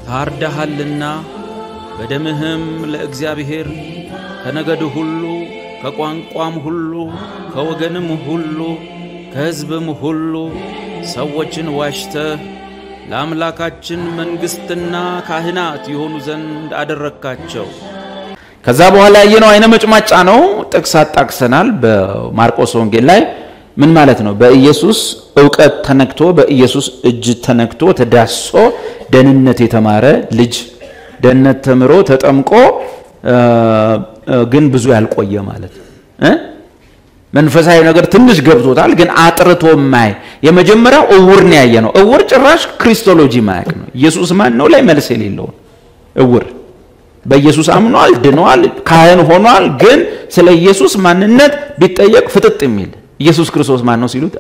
ታርደሃልና በደምህም ለእግዚአብሔር ከነገድ ሁሉ ከቋንቋም ሁሉ ከወገንም ሁሉ ከሕዝብም ሁሉ ሰዎችን ዋሽተህ ለአምላካችን መንግሥትና ካህናት የሆኑ ዘንድ አደረግካቸው። ከዛ በኋላ ያየነው አይነ መጭማጫ ነው። ጥቅስ አጣቅሰናል። በማርቆስ ወንጌል ላይ ምን ማለት ነው? በኢየሱስ እውቀት ተነክቶ በኢየሱስ እጅ ተነክቶ ተዳሶ ደህንነት የተማረ ልጅ ደህንነት ተምሮ ተጠምቆ ግን ብዙ ያልቆየ ማለት ነው እ መንፈሳዊ ነገር ትንሽ ገብቶታል፣ ግን አጥርቶ ማይ የመጀመሪያው እውር ነው ያየ ነው። እውር ጭራሽ ክሪስቶሎጂ ማያቅ ነው። ኢየሱስ ማን ነው ላይ መልስ የሌለው እውር በኢየሱስ አምኗል፣ ድኗል፣ ካህን ሆኗል። ግን ስለ ኢየሱስ ማንነት ቢጠየቅ ፍጥጥ የሚል ኢየሱስ ክርስቶስ ማን ነው ሲሉት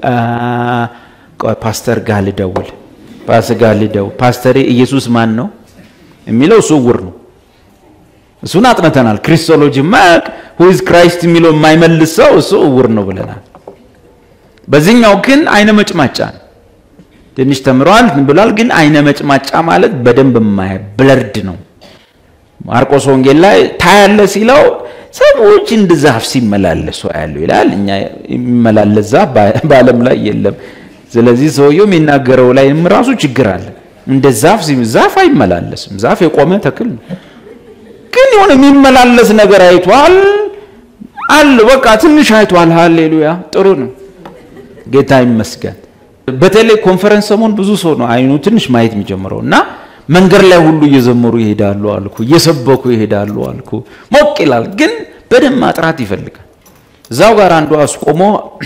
ፓስተር ጋር ልደውል፣ ፓስተር ጋር ልደውል፣ ፓስተሬ ኢየሱስ ማን ነው የሚለው እሱ እውር ነው። እሱን አጥነተናል። ክሪስቶሎጂ ማያቅ ሁይዝ ክራይስት የሚለው የማይመልስ ሰው እሱ እውር ነው ብለናል። በዚህኛው ግን አይነ መጭማጫ ነው። ትንሽ ተምሯል ብሏል፣ ግን አይነ መጭማጫ ማለት በደንብ የማያ ብለርድ ነው። ማርቆስ ወንጌል ላይ ታያለ ሲለው ሰዎች እንደ ዛፍ ሲመላለሱ ያለው ይላል። እኛ የሚመላለስ ዛፍ በዓለም ላይ የለም። ስለዚህ ሰውየው የሚናገረው ላይ ራሱ ችግር አለ። እንደ ዛፍ ዛፍ አይመላለስም። ዛፍ የቆመ ተክል ነው። ግን የሆነ የሚመላለስ ነገር አይቷል አለ። በቃ ትንሽ አይቷል። ሃሌሉያ ጥሩ ነው። ጌታ ይመስገን። በተለይ ኮንፈረንስ ሰሞን ብዙ ሰው ነው አይኑ ትንሽ ማየት የሚጀምረው እና መንገድ ላይ ሁሉ እየዘመሩ ይሄዳሉ አልኩ፣ እየሰበኩ ይሄዳሉ አልኩ። ሞቅ ይላል፣ ግን በደንብ ማጥራት ይፈልጋል። እዛው ጋር አንዱ አስቆሞ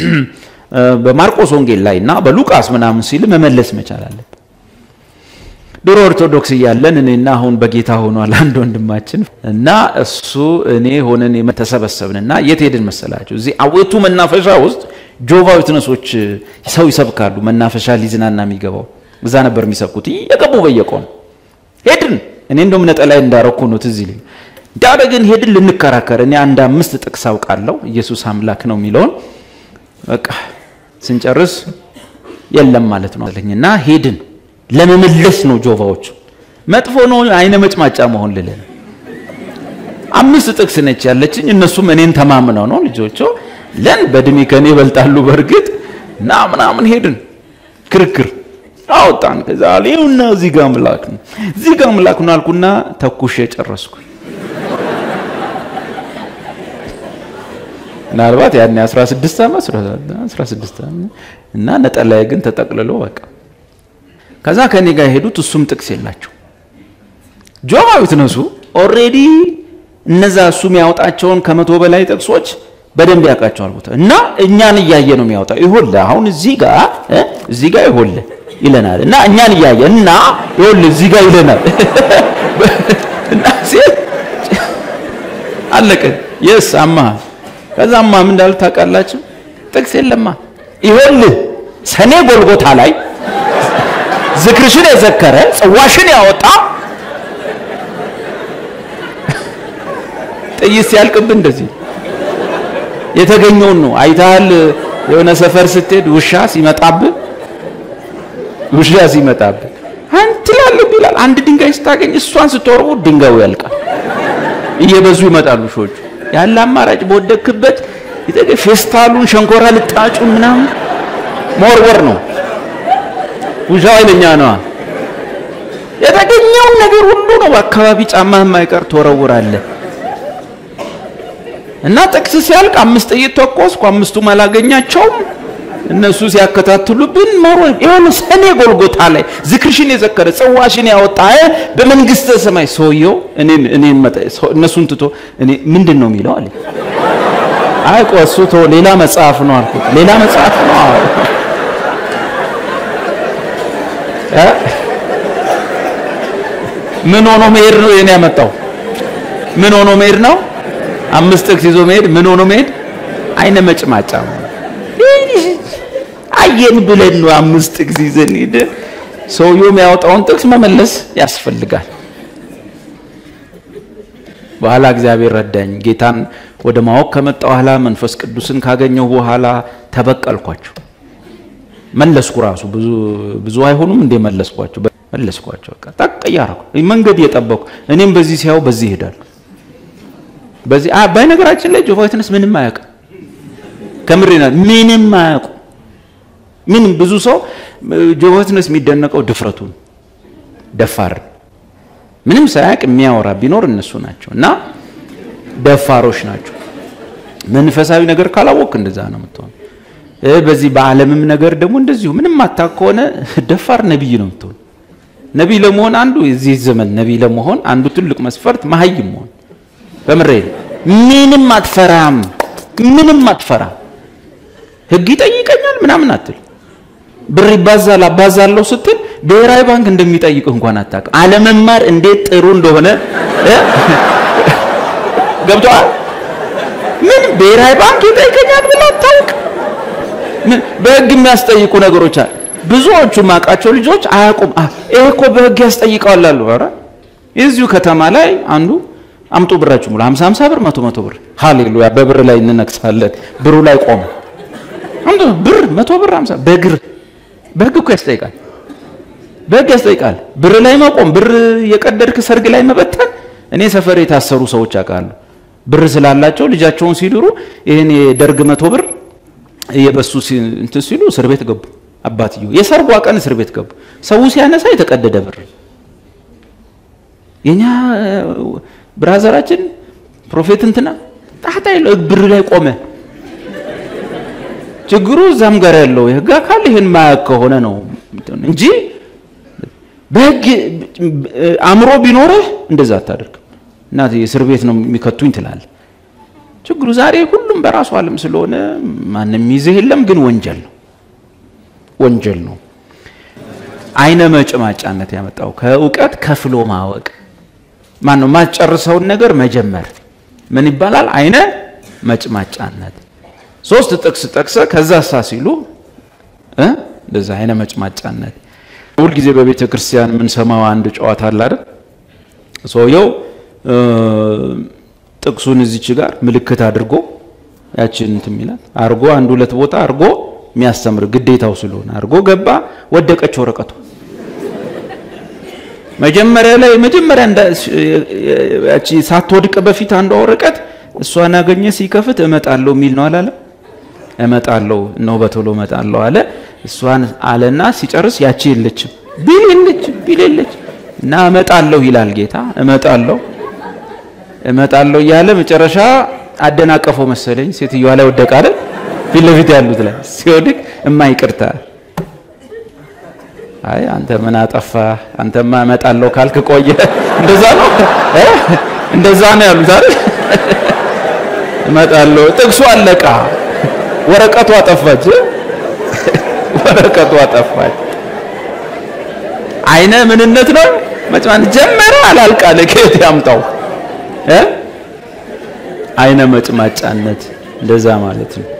በማርቆስ ወንጌል ላይ እና በሉቃስ ምናምን ሲል መመለስ መቻል አለበት። ድሮ ኦርቶዶክስ እያለን እኔና አሁን በጌታ ሆኗል አንድ ወንድማችን እና እሱ እኔ ሆነን ተሰበሰብንና የት ሄድን መሰላቸው? እዚህ አዌቱ መናፈሻ ውስጥ ጆቫ ዊትነሶች ሰው ይሰብካሉ። መናፈሻ ሊዝናና የሚገባው እዛ ነበር የሚሰብኩት እየገቡ በየቆሙ ሄድን። እኔ እንደውም ነጠላይ እንዳረኩ ነው ትዝ ይለኝ። እንዳደግን ሄድን ልንከራከር። እኔ አንድ አምስት ጥቅስ አውቃለሁ ኢየሱስ አምላክ ነው የሚለውን በቃ ስንጨርስ የለም ማለት ነው አለኝና ሄድን። ለመመለስ ነው ጆቫዎቹ። መጥፎ ነው አይነ መጭማጫ መሆን ልል አምስት ጥቅስ ነች ያለችኝ። እነሱም እኔን ተማምነው ነው ልጆቹ ለን በእድሜ ከኔ ይበልጣሉ በእርግጥ እና ምናምን ሄድን ክርክር አወጣን። ከዛ ይኸውና እዚህ ጋር አምላክ ነው እዚህ ጋር አምላክ ነው አልኩና ተኩሼ ጨረስኩ። ምናልባት ያኔ 16 ዓመት 16 ዓመት እና ነጠላዬ ግን ተጠቅልሎ በቃ ከዛ ከኔ ጋር የሄዱት እሱም ጥቅስ የላቸው ጆቫ ዊትነሱ ኦልሬዲ እነዛ እሱ የሚያወጣቸውን ከመቶ በላይ ጥቅሶች በደንብ ያውቃቸዋል ቦታ እና እኛን እያየ ነው የሚያወጣው። ይኸውልህ አሁን እዚህ ጋር እዚህ ጋር ይኸውልህ ይለናል እና እኛን እያየ እና ይኸውልህ እዚህ ጋር ይለናል እና ሲል አለቀ። የስ አማ ከዛማ ምን እንዳሉ ታውቃላችሁ? ጥቅስ የለማ። ይኸውልህ ሰኔ ጎልጎታ ላይ ዝክርሽን የዘከረ ጽዋሽን ያወጣ ጥይት ሲያልቅብን እንደዚህ የተገኘውን ነው አይተሃል። የሆነ ሰፈር ስትሄድ ውሻ ሲመጣብህ ውሻ ሲመጣብህ አንተ ትላለህ ይላል። አንድ ድንጋይ ስታገኝ እሷን ስትወርቡ ድንጋዩ ያልቃል። እየበዙ ይመጣሉ ሾቹ። ያለ አማራጭ በወደክበት ፌስታሉን፣ ሸንኮራ ልጣጩን ምናምን መወርወር ነው። ውሻው ኃይለኛ ነዋ። የተገኘውን ነገር ሁሉ ነው በአካባቢ ጫማህ የማይቀር ትወረውራለህ። እና ጥቅስ ሲያልቅ አምስት ጥይት ተኮስኩ። አምስቱም አላገኛቸውም። እነሱ ሲያከታትሉብን ኖሮ የሆነ ሰኔ ጎልጎታ ላይ ዝክርሽን የዘከረ ጽዋሽን ያወጣ በመንግስተ ሰማይ ሰውየው እኔን እኔን መጣ እነሱን ትቶ እኔ ምንድን ነው የሚለው አለ። አይ ቆይ እሱ ተው ሌላ መጽሐፍ ነው አልኩት። ሌላ መጽሐፍ ነው እ ምን ሆኖ መሄድ ነው የኔ ያመጣው? ምን ሆኖ መሄድ ነው? አምስት ጥቅስ ይዞ መሄድ ምን ሆኖ መሄድ? አይነ መጭማጫ አየን ብለን ነው አምስት ጥቅስ ይዘን ሄደ። ሰውየው የሚያወጣውን ጥቅስ መመለስ ያስፈልጋል። በኋላ እግዚአብሔር ረዳኝ። ጌታን ወደ ማወቅ ከመጣ በኋላ መንፈስ ቅዱስን ካገኘሁ በኋላ ተበቀልኳቸው። መለስኩ። ራሱ ብዙ ብዙ አይሆኑም እንደ መለስኳቸው። መለስኳቸው። በቃ ጠቅ እያረኩ መንገድ እየጠበኩ እኔም በዚህ ሲያው በዚህ ይሄዳሉ። በዚህ በነገራችን ላይ ጆቫ ዊትነስ ምንም አያውቅም። ከምሬና ምንም አያውቁ ምንም ብዙ ሰው ጆቫ ዊትነስ የሚደነቀው ድፍረቱን ደፋር ምንም ሳያውቅ የሚያወራ ቢኖር እነሱ ናቸው እና ደፋሮች ናቸው። መንፈሳዊ ነገር ካላወቅ እንደዛ ነው የምትሆን። በዚህ በዓለምም ነገር ደግሞ እንደዚሁ ምንም አታውቅ ከሆነ ደፋር ነቢይ ነው የምትሆን። ነቢይ ለመሆን አንዱ የዚህ ዘመን ነቢይ ለመሆን አንዱ ትልቅ መስፈርት መሀይም መሆን። በምሬ ምንም አትፈራም፣ ምንም አትፈራም። ህግ ይጠይቀኛል ምናምን አትል። ብር ይባዛል አባዛለሁ ስትል ብሔራዊ ባንክ እንደሚጠይቅህ እንኳን አታውቅም። አለመማር እንዴት ጥሩ እንደሆነ ገብቶሃል። ምን ብሔራዊ ባንክ ይጠይቀኛል ብለህ አታውቅም። በህግ የሚያስጠይቁ ነገሮች አሉ። ብዙዎቹ ማውቃቸው ልጆች አያውቁም። ይሄ እኮ በህግ ያስጠይቀዋል አሉ። ኧረ የዚሁ ከተማ ላይ አንዱ አምጡ ብራችሁ ሙሉ 50 50 ብር መቶ መቶ ብር ሃሌሉያ፣ በብር ላይ እንነግሳለን። ብሩ ላይ ቆመ አምጡ ብር መቶ ብር 50 በግር በህግ እኮ ያስጠይቃል። በህግ ያስጠይቃል። ብር ላይ መቆም፣ ብር የቀደድክ ሰርግ ላይ መበተን። እኔ ሰፈር የታሰሩ ሰዎች አውቃሉ። ብር ስላላቸው ልጃቸውን ሲድሩ ይህን የደርግ መቶ ብር እየበሱ እንትን ሲሉ እስር ቤት ገቡ። አባትዮ የሰርጓ ቀን እስር ቤት ገቡ። ሰው ሲያነሳ የተቀደደ ብር የኛ ብራዘራችን ፕሮፌት እንትና ጣጣ የለው ብር ላይ ቆመ። ችግሩ እዛም ጋር ያለው የህግ አካል ይህን ማያውቅ ከሆነ ነው እንጂ በህግ አእምሮ ቢኖርህ እንደዛ አታደርግም። እና እስር ቤት ነው የሚከቱኝ ትላለህ። ችግሩ ዛሬ ሁሉም በራሱ ዓለም ስለሆነ ማንም ይዘህ የለም፣ ግን ወንጀል ነው ወንጀል ነው። አይነ መጭማጫነት ያመጣው ከእውቀት ከፍሎ ማወቅ ማን ነው? ማጨርሰውን ነገር መጀመር ምን ይባላል? አይነ መጭማጫነት። ሶስት ጥቅስ ጠቅሰ ከዛ ሳ ሲሉ እንደዛ አይነ መጭማጫነት። ሁልጊዜ በቤተ ክርስቲያን የምንሰማው አንድ ጨዋታ አለ አይደል? ሰውየው ጥቅሱን እዚች ጋር ምልክት አድርጎ ያችን እንትን የሚላት አርጎ አንድ ሁለት ቦታ አርጎ የሚያስተምር ግዴታው ስለሆነ አርጎ ገባ፣ ወደቀች ወረቀቱ። መጀመሪያ ላይ መጀመሪያ ያቺ ሳትወድቅ በፊት አንዷ ወረቀት እሷን አገኘ። ሲከፍት እመጣለሁ የሚል ነው አላለ? እመጣለሁ ነው በቶሎ እመጣለሁ አለ። እሷን አለና ሲጨርስ ያቺ የለችም ቢል የለችም ቢል የለች እና እመጣለሁ ይላል ጌታ። እመጣለሁ እመጣለሁ እያለ መጨረሻ አደናቀፈው መሰለኝ። ሴትዮዋ ላይ ወደቀ አይደል? ፊት ለፊት ያሉት ላይ ሲወድቅ እማይቅርታ አይ አንተ ምን አጠፋ? አንተማ እመጣለሁ ካልክ ቆየ። እንደዛ ነው እንደዛ ነው ያሉት አይደል? እመጣለሁ ጥቅሱ አለቃ፣ ወረቀቱ አጠፋች፣ ወረቀቱ አጠፋች። አይነ ምንነት ነው መጭማት ጀመረ አላልቃለ ከየት ያምጣው እ አይነ መጭማጫነት እንደዛ ማለት ነው።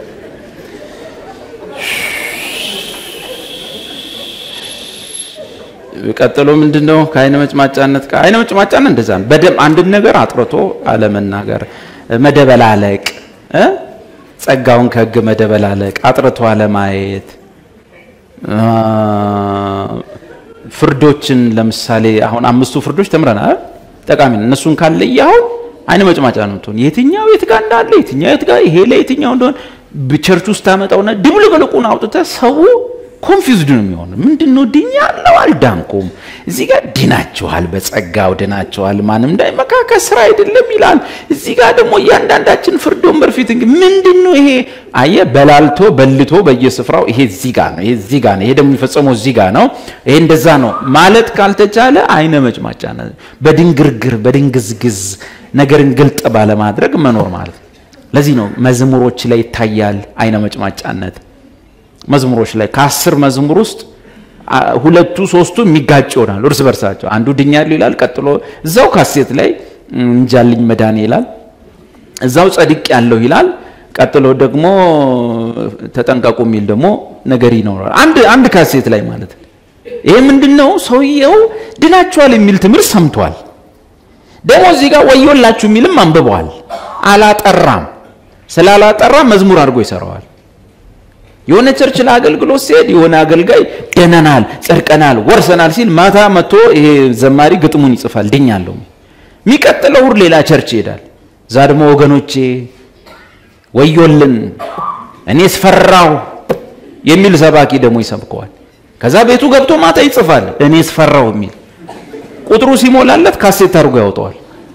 ቀጥሎ ምንድነው? ከአይነ መጭማጫነት ጋር አይነ መጭማጫነት እንደዛ ነው። በደም አንድን ነገር አጥርቶ አለመናገር፣ መደበላለቅ እ ጸጋውን ከሕግ መደበላለቅ፣ አጥርቶ አለማየት፣ ፍርዶችን ለምሳሌ አሁን አምስቱ ፍርዶች ተምረናል። ጠቃሚ ነው። እነሱን ካለየኸው አይነ መጭማጫ ነው የምትሆን። የትኛው የት ጋር እንዳለ የትኛው የት ጋር ይሄ ለየትኛው እንደሆነ ቸርች ውስጥ ታመጣውና ድብልቅልቁን አውጥተህ ሰው ኮንፊውዝድ ነው የሚሆነው። ምንድን ነው ድኛለሁ አልዳንኩም፣ እዚህ ጋር ድናችኋል፣ በጸጋው ድናችኋል፣ ማንም እንዳይመካ ከስራ አይደለም ይላል። እዚህ ጋር ደግሞ እያንዳንዳችን ፍርድ ወንበር ፊት እንግዲህ ምንድን ነው ይሄ? አየህ በላልቶ በልቶ በየስፍራው ይሄ እዚህ ጋር ነው፣ ይሄ እዚህ ጋር ነው፣ ይሄ ደግሞ የሚፈጸመው እዚህ ጋር ነው፣ ይሄ እንደዛ ነው ማለት ካልተቻለ አይነ መጭማጫ በድንግርግር በድንግዝግዝ ነገርን ግልጥ ባለማድረግ መኖር ማለት ነው። ለዚህ ነው መዝሙሮች ላይ ይታያል አይነ መጭማጫነት። መዝሙሮች ላይ ከአስር መዝሙር ውስጥ ሁለቱ ሶስቱ የሚጋጭ ይሆናሉ እርስ በርሳቸው። አንዱ ድኛለሁ ይላል፣ ቀጥሎ እዛው ካሴት ላይ እንጃልኝ መዳኔ ይላል፣ እዛው ጸድቅ ያለው ይላል፣ ቀጥሎ ደግሞ ተጠንቀቁ የሚል ደግሞ ነገር ይኖራል። አንድ አንድ ካሴት ላይ ማለት ነው። ይሄ ምንድን ነው? ሰውየው ድናችኋል የሚል ትምህርት ሰምቷል። ደግሞ እዚህ ጋር ወዮላችሁ የሚልም አንብበዋል። አላጠራም። ስላላጠራ መዝሙር አድርጎ ይሰራዋል። የሆነ ቸርች ለአገልግሎት ሲሄድ የሆነ አገልጋይ ደነናል፣ ጸድቀናል፣ ወርሰናል ሲል ማታ መጥቶ ይሄ ዘማሪ ግጥሙን ይጽፋል ድኛለሁ። የሚቀጥለው እሑድ ሌላ ቸርች ይሄዳል። እዛ ደግሞ ወገኖቼ ወዮልን እኔስ ፈራሁ የሚል ሰባኪ ደግሞ ይሰብከዋል። ከዛ ቤቱ ገብቶ ማታ ይጽፋል እኔስ ፈራሁ የሚል ቁጥሩ ሲሞላለት ካሴት አድርጎ ያወጣዋል።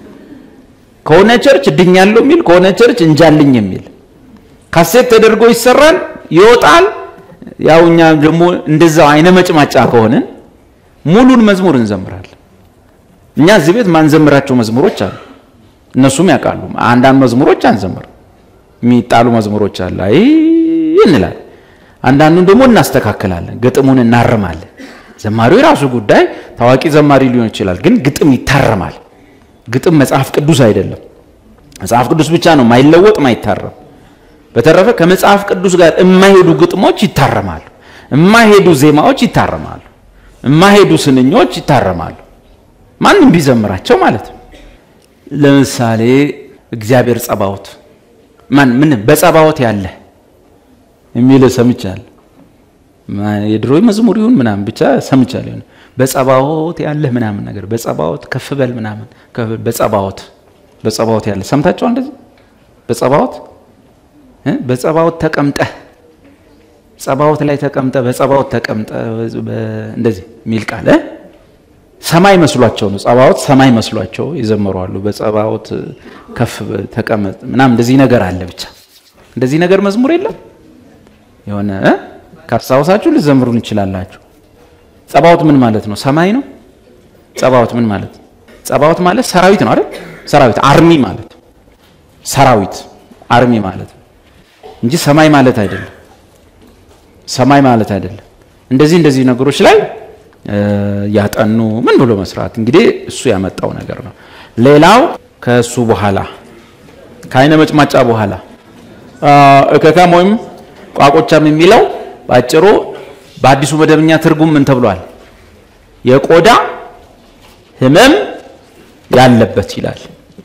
ከሆነ ቸርች ድኛለሁ የሚል ከሆነ ቸርች እንጃልኝ የሚል ካሴት ተደርጎ ይሰራል፣ ይወጣል። ያው እኛ ደግሞ እንደዛው አይነ መጭማጫ ከሆንን ሙሉን መዝሙር እንዘምራለን። እኛ እዚህ ቤት ማንዘምራቸው መዝሙሮች አሉ፣ እነሱም ያውቃሉ። አንዳንድ መዝሙሮች አንዘምር፣ የሚጣሉ መዝሙሮች አለ አይ እንላለን። አንዳንዱን ደግሞ እናስተካክላለን፣ ግጥሙን እናርማለን። ዘማሪው የራሱ ጉዳይ ታዋቂ ዘማሪ ሊሆን ይችላል፣ ግን ግጥም ይታረማል። ግጥም መጽሐፍ ቅዱስ አይደለም። መጽሐፍ ቅዱስ ብቻ ነው ማይለወጥ ማይታረም። በተረፈ ከመጽሐፍ ቅዱስ ጋር የማይሄዱ ግጥሞች ይታረማሉ፣ የማይሄዱ ዜማዎች ይታረማሉ፣ የማይሄዱ ስንኞች ይታረማሉ። ማንም ቢዘምራቸው ማለት ነው። ለምሳሌ እግዚአብሔር ጸባዖት ማን ምን በጸባዖት ያለ የሚል ሰምቻለሁ። የድሮ መዝሙር ይሁን ምናምን ብቻ ሰምቻለሁ። በጸባዖት ያለህ ምናምን ነገር በጸባዖት ከፍ በል ምናምን በጸባዖት በጸባዖት ያለ ሰምታችኋል? እንደዚህ በጸባዖት በጸባዖት ተቀምጠህ ጸባዖት ላይ ተቀምጠ በጸባዖት ተቀምጠ እንደዚህ የሚል ቃል ሰማይ መስሏቸው ነው። ጸባዖት ሰማይ መስሏቸው የዘመሩ አሉ። በጸባዖት ከፍ ተቀመጥ ምናምን እንደዚህ ነገር አለ። ብቻ እንደዚህ ነገር መዝሙር የለም የሆነ ካስታውሳችሁ ልዘምሩ እንችላላችሁ። ጸባዖት ምን ማለት ነው? ሰማይ ነው። ጸባዖት ምን ማለት ነው? ጸባዖት ማለት ሰራዊት ነው አይደል? ሰራዊት አርሚ ማለት ሰራዊት አርሚ ማለት ነው እንጂ ሰማይ ማለት አይደለም። ሰማይ ማለት አይደለም። እንደዚህ እንደዚህ ነገሮች ላይ ያጠኑ ምን ብሎ መስራት እንግዲህ እሱ ያመጣው ነገር ነው። ሌላው ከእሱ በኋላ ከአይነ መጭማጫ በኋላ እከካም ወይም ቋቆቻም የሚለው በአጭሩ በአዲሱ መደበኛ ትርጉም ምን ተብሏል? የቆዳ ህመም ያለበት ይላል።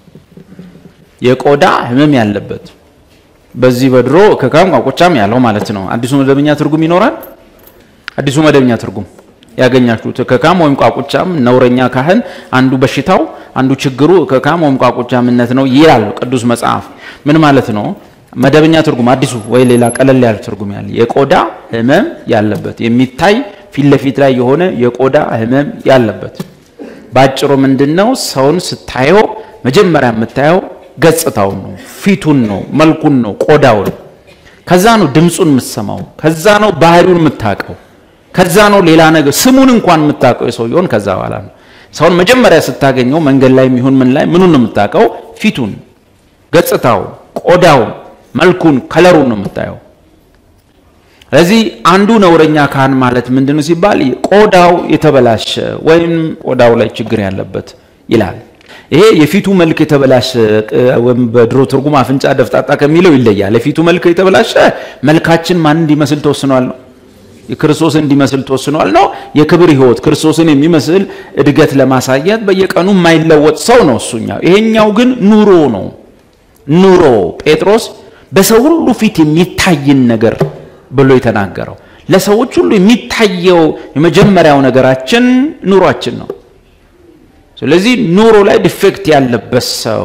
የቆዳ ህመም ያለበት በዚህ በድሮ እከካም ቋቆቻም ያለው ማለት ነው። አዲሱ መደበኛ ትርጉም ይኖራል። አዲሱ መደበኛ ትርጉም ያገኛችሁት እከካም ወይም ቋቁቻም ነውረኛ ካህን አንዱ በሽታው አንዱ ችግሩ እከካም ወይም ቋቁቻምነት ነው ይላል ቅዱስ መጽሐፍ። ምን ማለት ነው? መደበኛ ትርጉም አዲሱ ወይ ሌላ ቀለል ያለ ትርጉም ያለ የቆዳ ህመም ያለበት የሚታይ ፊት ለፊት ላይ የሆነ የቆዳ ህመም ያለበት። ባጭሩ ምንድነው? ሰውን ስታየው መጀመሪያ የምታየው ገጽታውን ነው፣ ፊቱን ነው፣ መልኩን ነው፣ ቆዳውን። ከዛ ነው ድምፁን የምትሰማው፣ ከዛ ነው ባህሪውን የምታውቀው፣ ከዛ ነው ሌላ ነገር ስሙን እንኳን የምታውቀው የሰውየውን ከዛ በኋላ ነው። ሰውን መጀመሪያ ስታገኘው መንገድ ላይ የሚሆን ምን ላይ ምኑን ነው የምታውቀው? ፊቱን፣ ገጽታውን፣ ቆዳውን መልኩን ከለሩን ነው የምታየው። ስለዚህ አንዱ ነውረኛ ካህን ማለት ምንድነው ሲባል ቆዳው የተበላሸ ወይም ቆዳው ላይ ችግር ያለበት ይላል። ይሄ የፊቱ መልክ የተበላሸ ወይም በድሮ ትርጉም አፍንጫ ደፍጣጣ ከሚለው ይለያል። የፊቱ መልክ የተበላሸ መልካችን ማን እንዲመስል ተወስኗል ነው ክርስቶስን እንዲመስል ተወስኗል ነው። የክብር ሕይወት ክርስቶስን የሚመስል እድገት ለማሳየት በየቀኑ የማይለወጥ ሰው ነው እሱኛው። ይሄኛው ግን ኑሮ ነው ኑሮ ጴጥሮስ በሰው ሁሉ ፊት የሚታይን ነገር ብሎ የተናገረው ለሰዎች ሁሉ የሚታየው የመጀመሪያው ነገራችን ኑሯችን ነው። ስለዚህ ኑሮ ላይ ዲፌክት ያለበት ሰው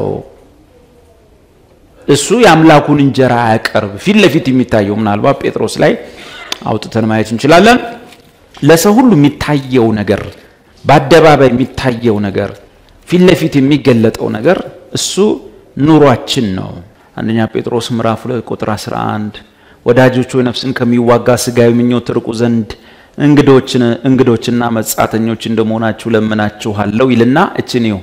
እሱ የአምላኩን እንጀራ አያቀርብ። ፊት ለፊት የሚታየው ምናልባት ጴጥሮስ ላይ አውጥተን ማየት እንችላለን። ለሰው ሁሉ የሚታየው ነገር፣ በአደባባይ የሚታየው ነገር፣ ፊት ለፊት የሚገለጠው ነገር እሱ ኑሯችን ነው። አንደኛ ጴጥሮስ ምዕራፍ 2 ቁጥር 11 ወዳጆች ሆይ ነፍስን ከሚዋጋ ስጋዊ ምኞት ርቁ ዘንድ እንግዶችን እንግዶችና መጻተኞች እንደመሆናችሁ ለምናችኋለሁ ይልና እችን ይው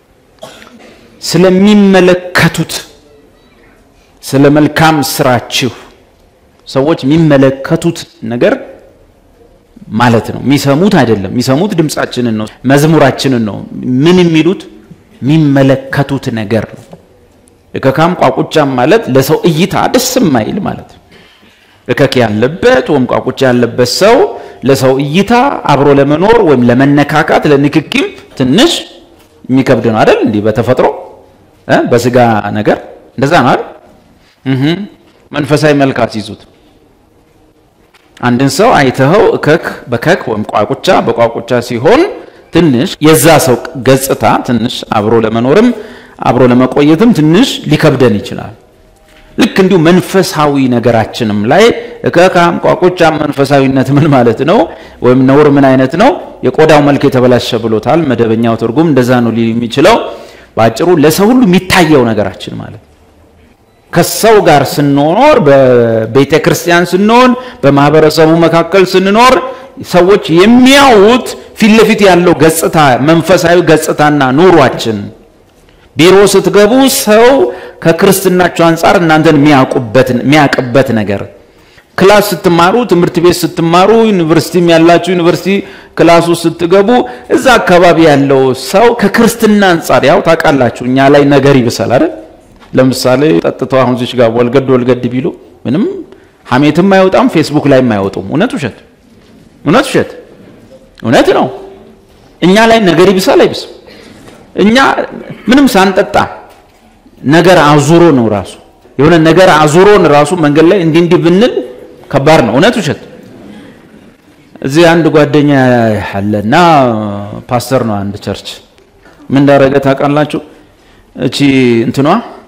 ስለሚመለከቱት ስለ መልካም ስራችሁ ሰዎች የሚመለከቱት ነገር ማለት ነው። የሚሰሙት አይደለም። የሚሰሙት ድምፃችንን ነው፣ መዝሙራችንን ነው። ምን የሚሉት የሚመለከቱት ነገር ነው። እከካም ቋቁቻም ማለት ለሰው እይታ ደስ የማይል ማለት ነው። እከክ ያለበት ወይም ቋቁቻ ያለበት ሰው ለሰው እይታ አብሮ ለመኖር ወይም ለመነካካት ለንክኪም ትንሽ የሚከብድ ነው አይደል? እንዲህ በተፈጥሮ በስጋ ነገር እንደዛ ነው አይደል? መንፈሳዊ መልክ አስይዙት። አንድን ሰው አይተኸው እከክ በከክ ወይም ቋቁቻ በቋቁቻ ሲሆን ትንሽ የዛ ሰው ገጽታ ትንሽ አብሮ ለመኖርም አብሮ ለመቆየትም ትንሽ ሊከብደን ይችላል። ልክ እንዲሁ መንፈሳዊ ነገራችንም ላይ እከካም ቋቁቻም መንፈሳዊነት ምን ማለት ነው? ወይም ነውር ምን አይነት ነው? የቆዳው መልክ የተበላሸ ብሎታል። መደበኛው ትርጉም እንደዛ ነው ሊል የሚችለው። በአጭሩ ለሰው ሁሉ የሚታየው ነገራችን ማለት ነው። ከሰው ጋር ስንኖር፣ በቤተ ክርስቲያን ስንሆን፣ በማህበረሰቡ መካከል ስንኖር ሰዎች የሚያዩት ፊት ለፊት ያለው ገጽታ መንፈሳዊ ገጽታና ኑሯችን ቢሮ ስትገቡ ሰው ከክርስትናቸው አንጻር እናንተን የሚያውቅበት ነገር፣ ክላስ ስትማሩ፣ ትምህርት ቤት ስትማሩ፣ ዩኒቨርሲቲም ያላችሁ ዩኒቨርሲቲ ክላስ ውስጥ ስትገቡ እዛ አካባቢ ያለው ሰው ከክርስትና አንጻር ያው ታውቃላችሁ፣ እኛ ላይ ነገር ይብሳል አይደል? ለምሳሌ ጠጥተው አሁን ዚች ጋር ወልገድ ወልገድ ቢሉ ምንም ሀሜትም አይወጣም፣ ፌስቡክ ላይም አይወጡም። እውነት ውሸት? እውነት ውሸት? እውነት ነው። እኛ ላይ ነገር ይብሳል አይብስም? እኛ ምንም ሳንጠጣ ነገር አዙሮ ነው ራሱ የሆነ ነገር አዙሮን ራሱ መንገድ ላይ እንዲህ እንዲህ ብንል ከባድ ነው። እውነት ውሸት? እዚህ አንድ ጓደኛ አለና ፓስተር ነው አንድ ቸርች። ምን እንዳደረገ ታውቃላችሁ? እቺ እንትኗ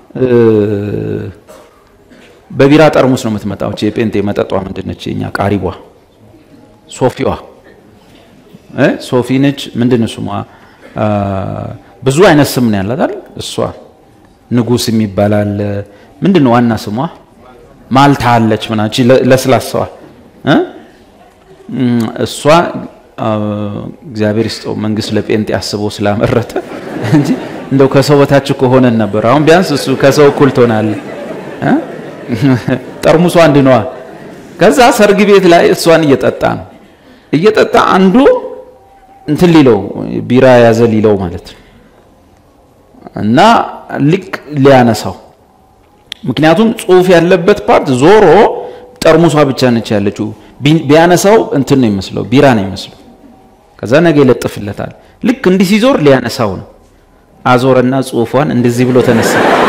በቢራ ጠርሙስ ነው የምትመጣው። እቺ የጴንጤ መጠጧ ምንድነች? የኛ ቃሪቧ ሶፊዋ እ ሶፊ ነች። ምንድን ስሟ? ብዙ አይነት ስም ነው ያላት አይደል? እሷ ንጉስ የሚባላል ምንድን ነው ዋና ስሟ? ማልታ አለች ምናምን እቺ ለስላሳዋ እ እሷ እግዚአብሔር ይስጠው መንግስት ለጴንጤ አስቦ ስላመረተ እንጂ እንደው ከሰው በታች ከሆነን ነበር። አሁን ቢያንስ እሱ ከሰው እኩል ትሆናለህ። ጠርሙሷ አንድ ነዋ። ከዛ ሰርግ ቤት ላይ እሷን እየጠጣ ነው እየጠጣ አንዱ እንትን ሊለው ቢራ ያዘ ሊለው ማለት ነው እና ልክ ሊያነሳው ምክንያቱም ጽሁፍ ያለበት ፓርት ዞሮ ጠርሙሷ ብቻ ነች ያለችው። ቢያነሳው እንትን ነው ይመስለው ቢራ ነው ይመስለው። ከዛ ነገ ይለጥፍለታል። ልክ እንዲህ ሲዞር ሊያነሳው ነው። አዞረና ጽሁፏን እንደዚህ ብሎ ተነሳ።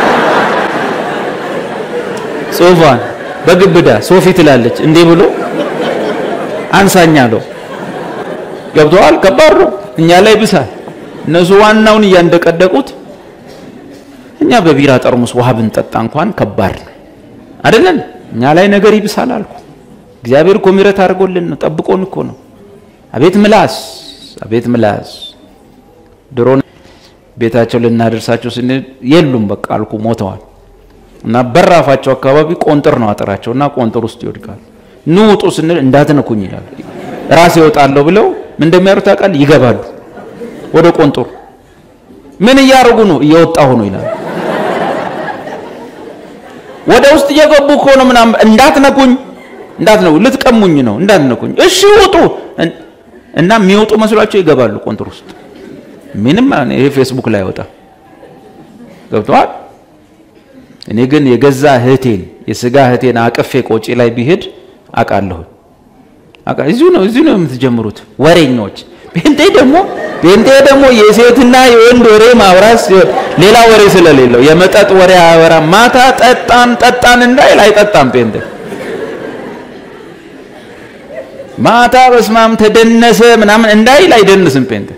ጽሁፏን በግብዳ ሶፊ ትላለች እንዲህ ብሎ አንሳኛ አለው። ገብተዋል። ከባድ ነው። እኛ ላይ ብሳል። እነሱ ዋናውን እያንደቀደቁት እኛ በቢራ ጠርሙስ ውሃ ብንጠጣ እንኳን ከባድ ነው አይደለን? እኛ ላይ ነገር ይብሳል አልኩ። እግዚአብሔር እኮ ምሕረት አድርጎልን ነው፣ ጠብቆን እኮ ነው። አቤት ምላስ፣ አቤት ምላስ። ድሮ ቤታቸው ልናደርሳቸው ስንል የሉም በቃ አልኩ፣ ሞተዋል። እና በራፋቸው አካባቢ ቆንጥር ነው አጥራቸው እና ቆንጥር ውስጥ ይወድቃል። ኑ ውጡ ስንል እንዳትነኩኝ ይላል። ራሴ እወጣለሁ ብለው ምን እንደሚያሩ ታውቃለህ? ይገባሉ ወደ ቆንጥሩ። ምን እያደረጉ ነው? እየወጣሁ ነው ይላል። ወደ ውስጥ እየገቡ እኮ ነው ምናምን። እንዳትነኩኝ፣ እንዳትነኩ፣ ልትቀሙኝ ነው፣ እንዳትነኩኝ። እሺ ውጡ። እና የሚወጡ መስሏቸው ይገባሉ ቆንጥር ውስጥ። ምንም ይሄ ፌስቡክ ላይ አይወጣም። ገብተዋል። እኔ ግን የገዛ እህቴን የስጋ እህቴን አቅፌ ቆጪ ላይ ቢሄድ አውቃለሁ። እዚሁ ነው እዚሁ ነው የምትጀምሩት ወሬኞች። ጴንጤ ደግሞ ጴንጤ ደግሞ የሴትና የወንድ ወሬ ማውራት ሲሆን ሌላ ወሬ ስለሌለው የመጠጥ ወሬ አያወራ። ማታ ጠጣን ጠጣን እንዳይል አይጠጣም ጴንጤ። ማታ በስማም ተደነሰ ምናምን እንዳይል አይደንስም ጴንጤ።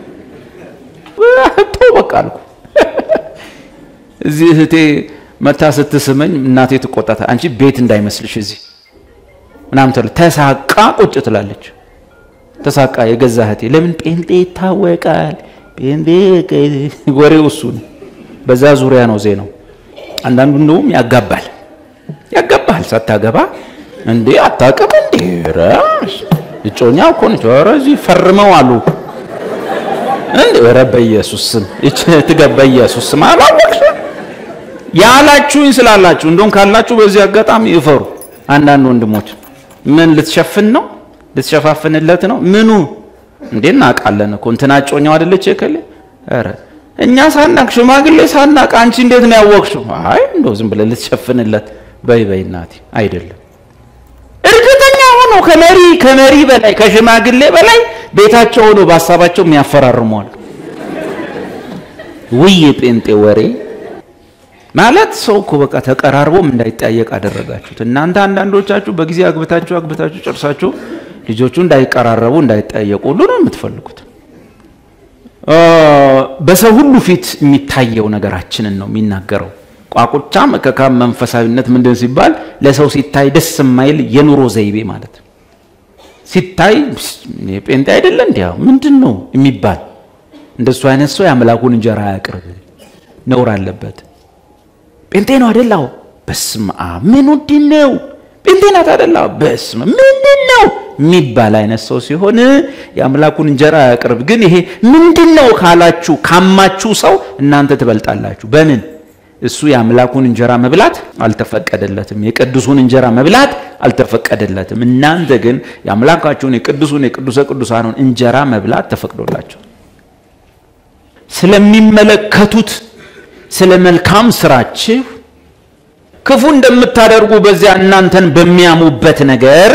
ተው በቃ አልኩ። እዚህ እህቴ መታ ስትስመኝ እናቴ ትቆጣታ። አንቺ ቤት እንዳይመስልሽ እዚህ ምናምን ትላለች። ተሳቃ ቁጭ ትላለች። ተሳቃ የገዛ እህቴ ለምን ጴንጤ ይታወቃል። ጴንጤ ወሬው እሱ ነው። በዛ ዙሪያ ነው ዜናው። አንዳንዱ እንደውም ያጋባል ያጋባል። ሳታገባ እንዴ አታውቅም እንዴ ራስ እጮኛ እኮ ነች። ኧረ እዚህ ፈርመው አሉ እንዴ ኧረ በኢየሱስ ስም እቺ ትገባ ኢየሱስ ስም አላወቅሽ ያላችሁኝ ስላላችሁ እንደውም ካላችሁ በዚህ አጋጣሚ ይፈሩ። አንዳንድ ወንድሞች ምን ልትሸፍን ነው? ልትሸፋፍንለት ነው? ምኑ እንዴ እናውቃለን እኮ እንትና ጮኛው አይደለች የከለ ኧረ እኛ ሳናቅ ሽማግሌ ሳናቅ አንቺ እንዴት ነው ያወቅሽው? አይ እንደው ዝም ብለህ ልትሸፍንለት በይ በይ እናቴ አይደለም። እርግጠኛ ሆኖ ከመሪ ከመሪ በላይ ከሽማግሌ በላይ ቤታቸው ሆኖ በሀሳባቸው የሚያፈራርሟል። ውይ የጴንጤ ወሬ ማለት ሰው እኮ በቃ ተቀራርቦም እንዳይጠያየቅ አደረጋችሁት። እናንተ አንዳንዶቻችሁ በጊዜ አግብታችሁ አግብታችሁ ጨርሳችሁ ልጆቹ እንዳይቀራረቡ እንዳይጠያየቁ ሁሉ ነው የምትፈልጉት። በሰው ሁሉ ፊት የሚታየው ነገራችንን ነው የሚናገረው። ቋቁቻ መከካም መንፈሳዊነት ምንድን ሲባል ለሰው ሲታይ ደስ የማይል የኑሮ ዘይቤ ማለት ነው። ሲታይ ጴንጤ አይደለ እንዲያ ምንድን ነው የሚባል እንደሱ አይነት ሰው የአምላኩን እንጀራ አያቅርብ፣ ነውር አለበት። ጴንጤ ነው አደላው በስመ አብ ምን ውድ ነው ጴንጤ ናት አደላው በስመ ምንድን ነው የሚባል አይነት ሰው ሲሆን የአምላኩን እንጀራ አያቅርብ። ግን ይሄ ምንድን ነው ካላችሁ ካማችሁ ሰው እናንተ ትበልጣላችሁ። በምን እሱ የአምላኩን እንጀራ መብላት አልተፈቀደለትም። የቅዱሱን እንጀራ መብላት አልተፈቀደለትም። እናንተ ግን የአምላካችሁን የቅዱሱን የቅዱሰ ቅዱሳኑን እንጀራ መብላት ተፈቅዶላቸው ስለሚመለከቱት ስለ መልካም ስራችሁ ክፉ እንደምታደርጉ በዚያ እናንተን በሚያሙበት ነገር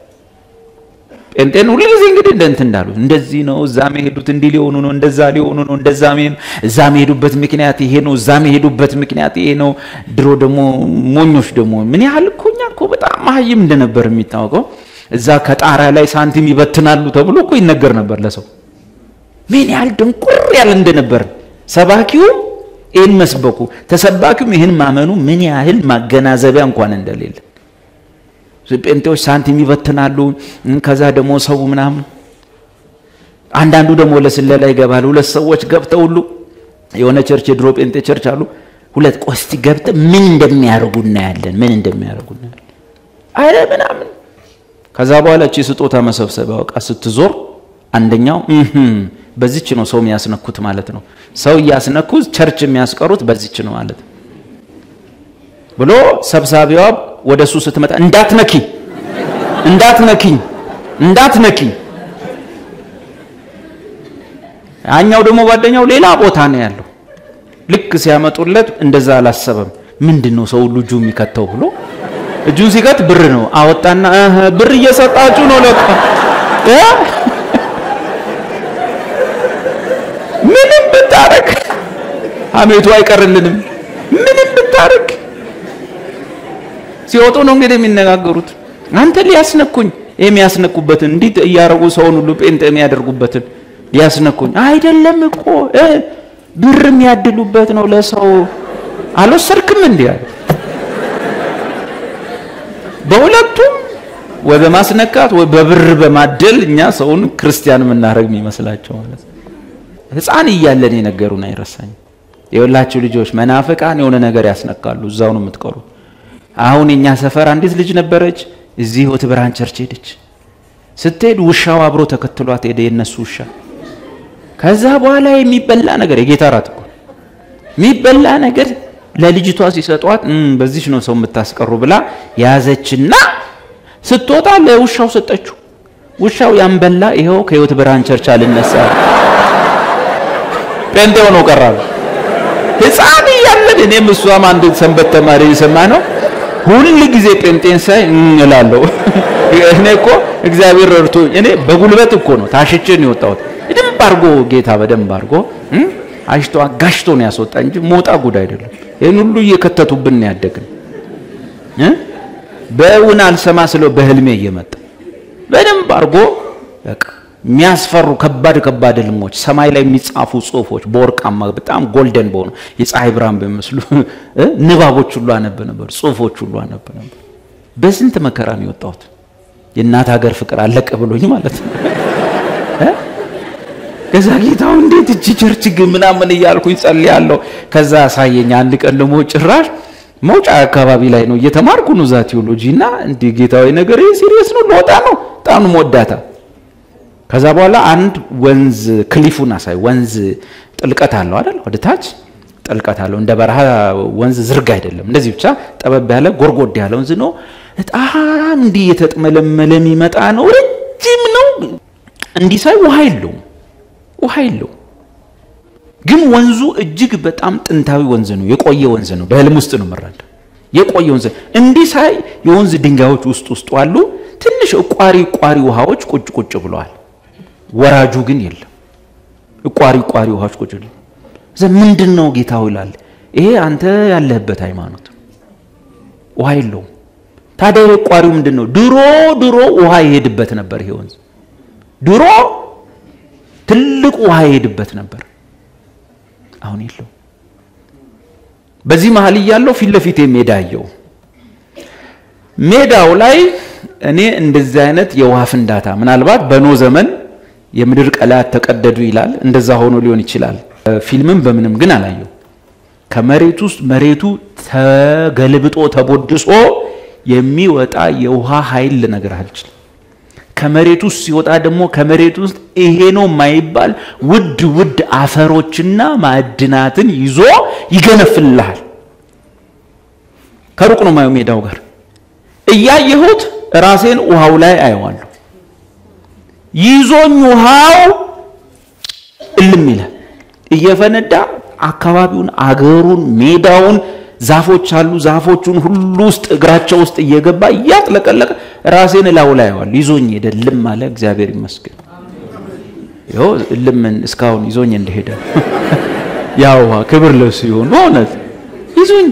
ጴንጤን ሁሉ ጊዜ እንግዲህ እንደ እንትን እንዳሉት እንደዚህ ነው፣ እዛ መሄዱት እንዲህ ሊሆኑ ነው፣ እንደዛ ሊሆኑ ነው፣ እንደዛ እዛ መሄዱበት ምክንያት ይሄ ነው፣ እዛ መሄዱበት ምክንያት ይሄ ነው። ድሮ ደግሞ ሞኞች ደግሞ ምን ያህል እኮ እኛ እኮ በጣም መሀይም እንደነበር የሚታወቀው እዛ ከጣሪያ ላይ ሳንቲም ይበትናሉ ተብሎ እኮ ይነገር ነበር ለሰው ምን ያህል ድንቁር ያለ እንደነበር ሰባኪውም ይህን መስበኩ ተሰባኪውም ይህን ማመኑ ምን ያህል ማገናዘቢያ እንኳን እንደሌለ ጴንጤዎች ሳንቲም ይበትናሉ። ከዛ ደግሞ ሰው ምናምን አንዳንዱ ደግሞ ለስለላ ይገባል። ሁለት ሰዎች ገብተው ሁሉ የሆነ ቸርች የድሮ ጴንጤ ቸርች አሉ። ሁለት ቆስቲ ገብተ ምን እንደሚያደርጉ እናያለን፣ ምን እንደሚያደርጉ እናያለን። አረ ምናምን ከዛ በኋላ እቺ ስጦታ መሰብሰቢያ ዕቃ ስትዞር አንደኛው በዚች ነው ሰው የሚያስነኩት ማለት ነው። ሰው እያስነኩ ቸርች የሚያስቀሩት በዚች ነው ማለት ነው ብሎ ሰብሳቢዋ ወደ እሱ ስትመጣ እንዳትነኪ እንዳትነኪኝ እንዳትነኪኝ። ያኛው ደግሞ ጓደኛው ሌላ ቦታ ነው ያለው። ልክ ሲያመጡለት እንደዛ አላሰበም። ምንድን ነው ሰው ሁሉ እጁ የሚከተው ብሎ እጁን ሲከት ብር ነው አወጣና ብር እየሰጣችሁ ነው ለካ ምንም ብታረግ ሀሜቱ አይቀርልንም። ምንም ብታረግ ሲወጡ ነው እንግዲህ የሚነጋገሩት። አንተ ሊያስነኩኝ የሚያስነኩበትን እንዲህ እያረጉ ሰውን ሁሉ ጴንጤ የሚያደርጉበትን ሊያስነኩኝ አይደለም እኮ ብር የሚያድሉበት ነው ለሰው አልወሰድክም እንዲህ አለ። በሁለቱም ወይ በማስነካት ወይ በብር በማደል እኛ ሰውን ክርስቲያን የምናደርግ የሚመስላቸው ማለት ነው። ሕፃን እያለን የነገሩን አይረሳኝም። የወላችሁ ልጆች መናፍቃን የሆነ ነገር ያስነካሉ፣ እዛው ነው የምትቀሩ። አሁን የኛ ሰፈር አንዲት ልጅ ነበረች፣ እዚህ ሕይወት ብርሃን ቸርች ሄደች። ስትሄድ ውሻው አብሮ ተከትሏት ሄደ፣ የነሱ ውሻ። ከዛ በኋላ የሚበላ ነገር የጌታ ራት እኮ የሚበላ ነገር ለልጅቷ ሲሰጧት በዚች ነው ሰው የምታስቀሩ ብላ ያዘችና ስትወጣ ለውሻው ሰጠችው። ውሻው ያንበላ ይኸው ከሕይወት ብርሃን ቸርች አልነሳ ጴንጤ ሆኖ ቀራሉ። ሕፃን እያለን እኔም እሷም አንድ ሰንበት ተማሪ የሰማ ነው። ሁል ጊዜ ጴንጤን ሳይ እላለሁ። እኔ እኮ እግዚአብሔር ረድቶ እኔ በጉልበት እኮ ነው ታሽቼ ነው የወጣሁት። በደንብ አድርጎ ጌታ በደንብ አድርጎ አሽቶ አጋሽቶ ነው ያስወጣ እንጂ ሞጣ ጉድ አይደለም። ይህን ሁሉ እየከተቱብን ነው ያደግን። በእውን አልሰማ ስለው በህልሜ እየመጣ በደንብ አድርጎ በቃ የሚያስፈሩ ከባድ ከባድ ህልሞች፣ ሰማይ ላይ የሚጻፉ ጽሁፎች በወርቃማ በጣም ጎልደን በሆኑ የፀሐይ ብርሃን በሚመስሉ ንባቦች ሁሉ አነብ ነበር፣ ጽሁፎች ሁሉ አነብ ነበር። በስንት መከራ ነው የወጣሁት። የእናት ሀገር ፍቅር አለቀ ብሎኝ ማለት ነው። ከዛ ጌታው እንዴት እቺ ቸርች ግን ምናምን እያልኩኝ ጸልያለሁ። ከዛ አሳየኝ። አንድ ቀን ደግሞ ጭራሽ መውጫ አካባቢ ላይ ነው እየተማርኩ ነው እዛ ቴዎሎጂ እና እንዲህ ጌታዊ ነገር ሲሪየስ ነው ለወጣ ነው በጣም ወዳታ ከዛ በኋላ አንድ ወንዝ ክሊፉን አሳይ። ወንዝ ጥልቀት አለው አይደል? ወደ ታች ጥልቀት አለው። እንደ በረሃ ወንዝ ዝርግ አይደለም። እንደዚህ ብቻ ጠበብ ያለ ጎርጎድ ያለ ወንዝ ነው። በጣም እንዲህ የተጥመለመለ የሚመጣ ነው። ረጅም ነው። እንዲህ ሳይ ውሃ የለውም፣ ውሃ የለውም። ግን ወንዙ እጅግ በጣም ጥንታዊ ወንዝ ነው። የቆየ ወንዝ ነው። በህልም ውስጥ ነው የምረዳ። የቆየ ወንዝ እንዲህ ሳይ የወንዝ ድንጋዮች ውስጥ ውስጡ አሉ። ትንሽ እቋሪ እቋሪ ውሃዎች ቁጭ ቁጭ ብለዋል። ወራጁ ግን የለም። እቋሪ እቋሪ ውሃዎች ቁጭ ምንድን ነው ጌታው ይላል። ይሄ አንተ ያለህበት ሃይማኖት ነው። ውሃ የለውም። ታዲያ የቋሪው ምንድን ነው? ድሮ ድሮ ውሃ ይሄድበት ነበር። ይሄ ወንዝ ድሮ ትልቅ ውሃ ይሄድበት ነበር። አሁን የለው። በዚህ መሀል እያለው ፊት ለፊቴ ሜዳ አየው። ሜዳው ላይ እኔ እንደዚህ አይነት የውሃ ፍንዳታ ምናልባት በኖ ዘመን የምድር ቀላያት ተቀደዱ ይላል። እንደዛ ሆኖ ሊሆን ይችላል። ፊልምም በምንም ግን አላየው። ከመሬት ውስጥ መሬቱ ተገልብጦ ተቦድሶ የሚወጣ የውሃ ኃይል ልነግርህ አልችልም። ከመሬት ውስጥ ሲወጣ ደግሞ ከመሬት ውስጥ ይሄ ነው የማይባል ውድ ውድ አፈሮችና ማዕድናትን ይዞ ይገነፍልሃል። ከሩቅ ነው ማየው ሜዳው ጋር እያየሁት ራሴን ውሃው ላይ አየዋለሁ። ይዞኝ ውሃው እልም ይላል እየፈነዳ አካባቢውን፣ አገሩን፣ ሜዳውን ዛፎች አሉ። ዛፎቹን ሁሉ ውስጥ እግራቸው ውስጥ እየገባ እያጥለቀለቀ ራሴን እላው ላይ አየዋለሁ። ይዞኝ ሄደ። እልም አለ። እግዚአብሔር ይመስገን። ይኸው እልምን እስካሁን ይዞኝ እንደሄደ ያ ውሃ ክብር ለሱ ይሁን። በእውነት ይዞኝ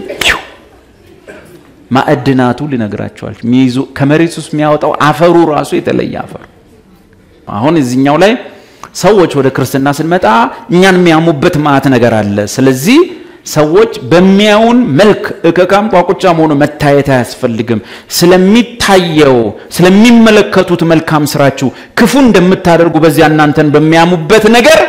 ማዕድናቱ ልነግራቸዋል። ሚይዙ ከመሬት ውስጥ የሚያወጣው አፈሩ ራሱ የተለየ አፈር። አሁን እዚህኛው ላይ ሰዎች ወደ ክርስትና ስንመጣ እኛን የሚያሙበት ማዕት ነገር አለ። ስለዚህ ሰዎች በሚያዩን መልክ እከካም ቋቁቻም ሆኖ መታየት አያስፈልግም። ስለሚታየው ስለሚመለከቱት መልካም ስራችሁ ክፉ እንደምታደርጉ በዚያ እናንተን በሚያሙበት ነገር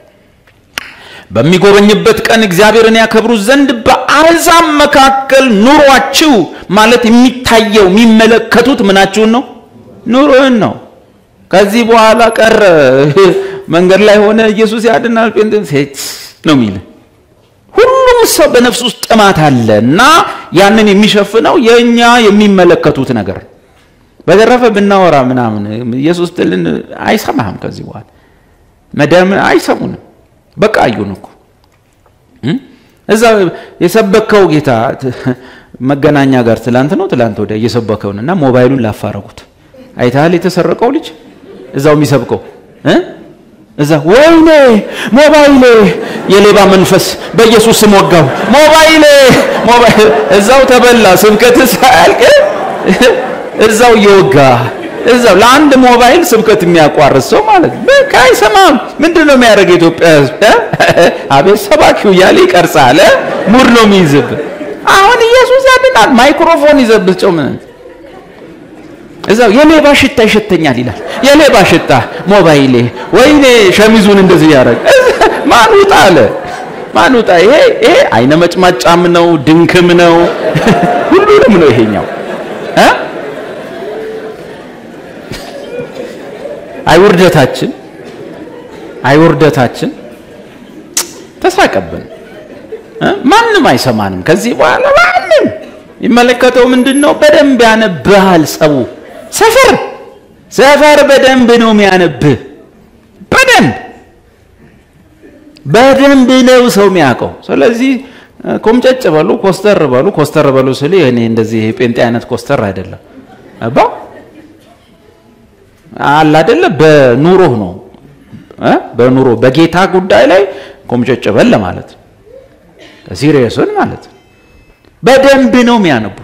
በሚጎበኝበት ቀን እግዚአብሔርን ያከብሩ ዘንድ በአሕዛብ መካከል ኑሯችሁ ማለት የሚታየው የሚመለከቱት ምናችሁን ነው? ኑሮህን ነው። ከዚህ በኋላ ቀረ መንገድ ላይ ሆነ ኢየሱስ ያድናል ጴንጤ ነው የሚል ሁሉም ሰው በነፍስ ውስጥ ጥማት አለ እና ያንን የሚሸፍነው የእኛ የሚመለከቱት ነገር በተረፈ ብናወራ ምናምን ኢየሱስ ትልን አይሰማህም። ከዚህ በኋላ መዳም አይሰሙንም። በቃ አዩን እኮ እዛ የሰበከው ጌታ መገናኛ ጋር ትላንት ነው ትላንት ወዲያ እየሰበከውን እና ሞባይሉን ላፋረጉት አይተሃል? የተሰረቀው ልጅ እዛው የሚሰብከው እዛ ወይኔ ሞባይሌ የሌባ መንፈስ በኢየሱስ ስም ወጋው። ሞባይሌ እዛው ተበላ። ስብከት ሳያልቅ እዛው እየወጋ እዛው ለአንድ ሞባይል ስብከት የሚያቋርጥ ሰው ማለት ነው። በቃ አይሰማም። ምንድን ነው የሚያደርግ የኢትዮጵያ ሕዝብ? አቤት ሰባኪው እያለ ይቀርጻል። ሙድ ነው የሚይዝብ። አሁን ኢየሱስ ያድናል። ማይክሮፎን ይዘብህ ጨው ምን እዛው የሌባ ሽታ ይሸተኛል ይላል። የሌባ ሽታ ሞባይሌ፣ ወይኔ ሸሚዙን እንደዚህ ያደረግ ማን ውጣ አለ። ማን ውጣ? ይሄ ይሄ አይነ መጭማጫም ነው ድንክም ነው ሁሉንም ነው ይሄኛው እ አይውርደታችን አይውርደታችን ተሳቀብን። ማንም አይሰማንም ከዚህ በኋላ ማንም ይመለከተው ምንድን ነው? በደንብ ያነብሃል ሰው ሰፈር ሰፈር በደንብ ነው የሚያነብህ። በደንብ በደንብ ነው ሰው የሚያውቀው። ስለዚህ ኮምጨጭ በሉ፣ ኮስተር በሉ። ኮስተር በሉ ስል እኔ እንደዚህ ጴንጤ አይነት ኮስተር አይደለም አባ አለ አይደለ። በኑሮህ ነው በኑሮ በጌታ ጉዳይ ላይ ኮምጨጭ በል ማለት ሲሪየስን ማለት በደንብ ነው የሚያነቡ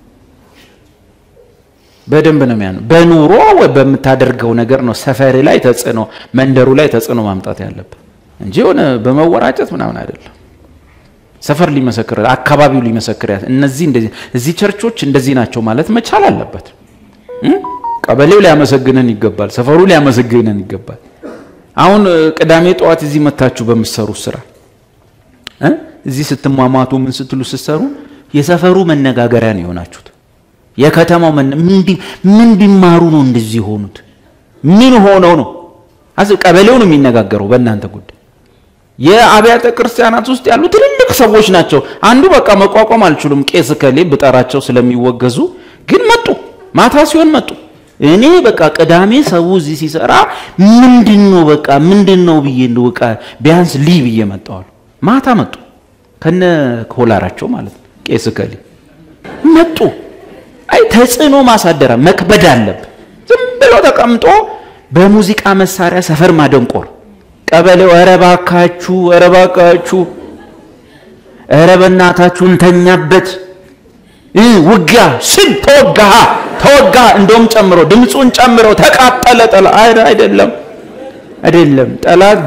በደንብ ነው የሚያነቡ። በኑሮ በምታደርገው ነገር ነው ሰፈር ላይ ተጽዕኖ መንደሩ ላይ ተጽዕኖ ማምጣት ያለብህ እንጂ የሆነ በመወራጨት ምናምን አይደለም። ሰፈር ሊመሰክር አካባቢው ሊመሰክር እነዚህ እንደዚህ እዚህ ቸርቾች እንደዚህ ናቸው ማለት መቻል አለበት። ቀበሌው ሊያመሰግነን ይገባል። ሰፈሩ ሊያመሰግነን ይገባል። አሁን ቅዳሜ ጠዋት እዚህ መታችሁ በምትሰሩት ስራ እዚህ ስትሟሟቱ ምን ስትሉ ስትሰሩ የሰፈሩ መነጋገሪያ ነው የሆናችሁት። የከተማው ምን ቢማሩ ነው እንደዚህ የሆኑት? ምን ሆነው ነው? ቀበሌው ነው የሚነጋገረው በእናንተ ጉዳይ። የአብያተ ክርስቲያናት ውስጥ ያሉ ትልልቅ ሰዎች ናቸው። አንዱ በቃ መቋቋም አልችሉም፣ ቄስ ከሌ ብጠራቸው ስለሚወገዙ ግን መጡ። ማታ ሲሆን መጡ። እኔ በቃ ቅዳሜ ሰው እዚህ ሲሰራ ምንድን ነው በቃ ምንድን ነው ብዬ እንደው በቃ ቢያንስ ሊ ብዬ መጣዋል። ማታ መጡ ከነ ኮላራቸው ማለት ነው። ቄስ ከሌ መጡ። አይ ተጽዕኖ ማሳደራ መክበድ አለብ። ዝም ብሎ ተቀምጦ በሙዚቃ መሳሪያ ሰፈር ማደንቆር ቀበሌው ኧረ እባካችሁ ኧረ እባካችሁ ኧረ በእናታችሁ እንተኛበት እ ውጊያ ስል ተወጋ ተወጋ እንደውም ጨምሮ ድምፁን ጨምሮ ተቃጠለ ጠላ አይደለም አይደለም ጠላት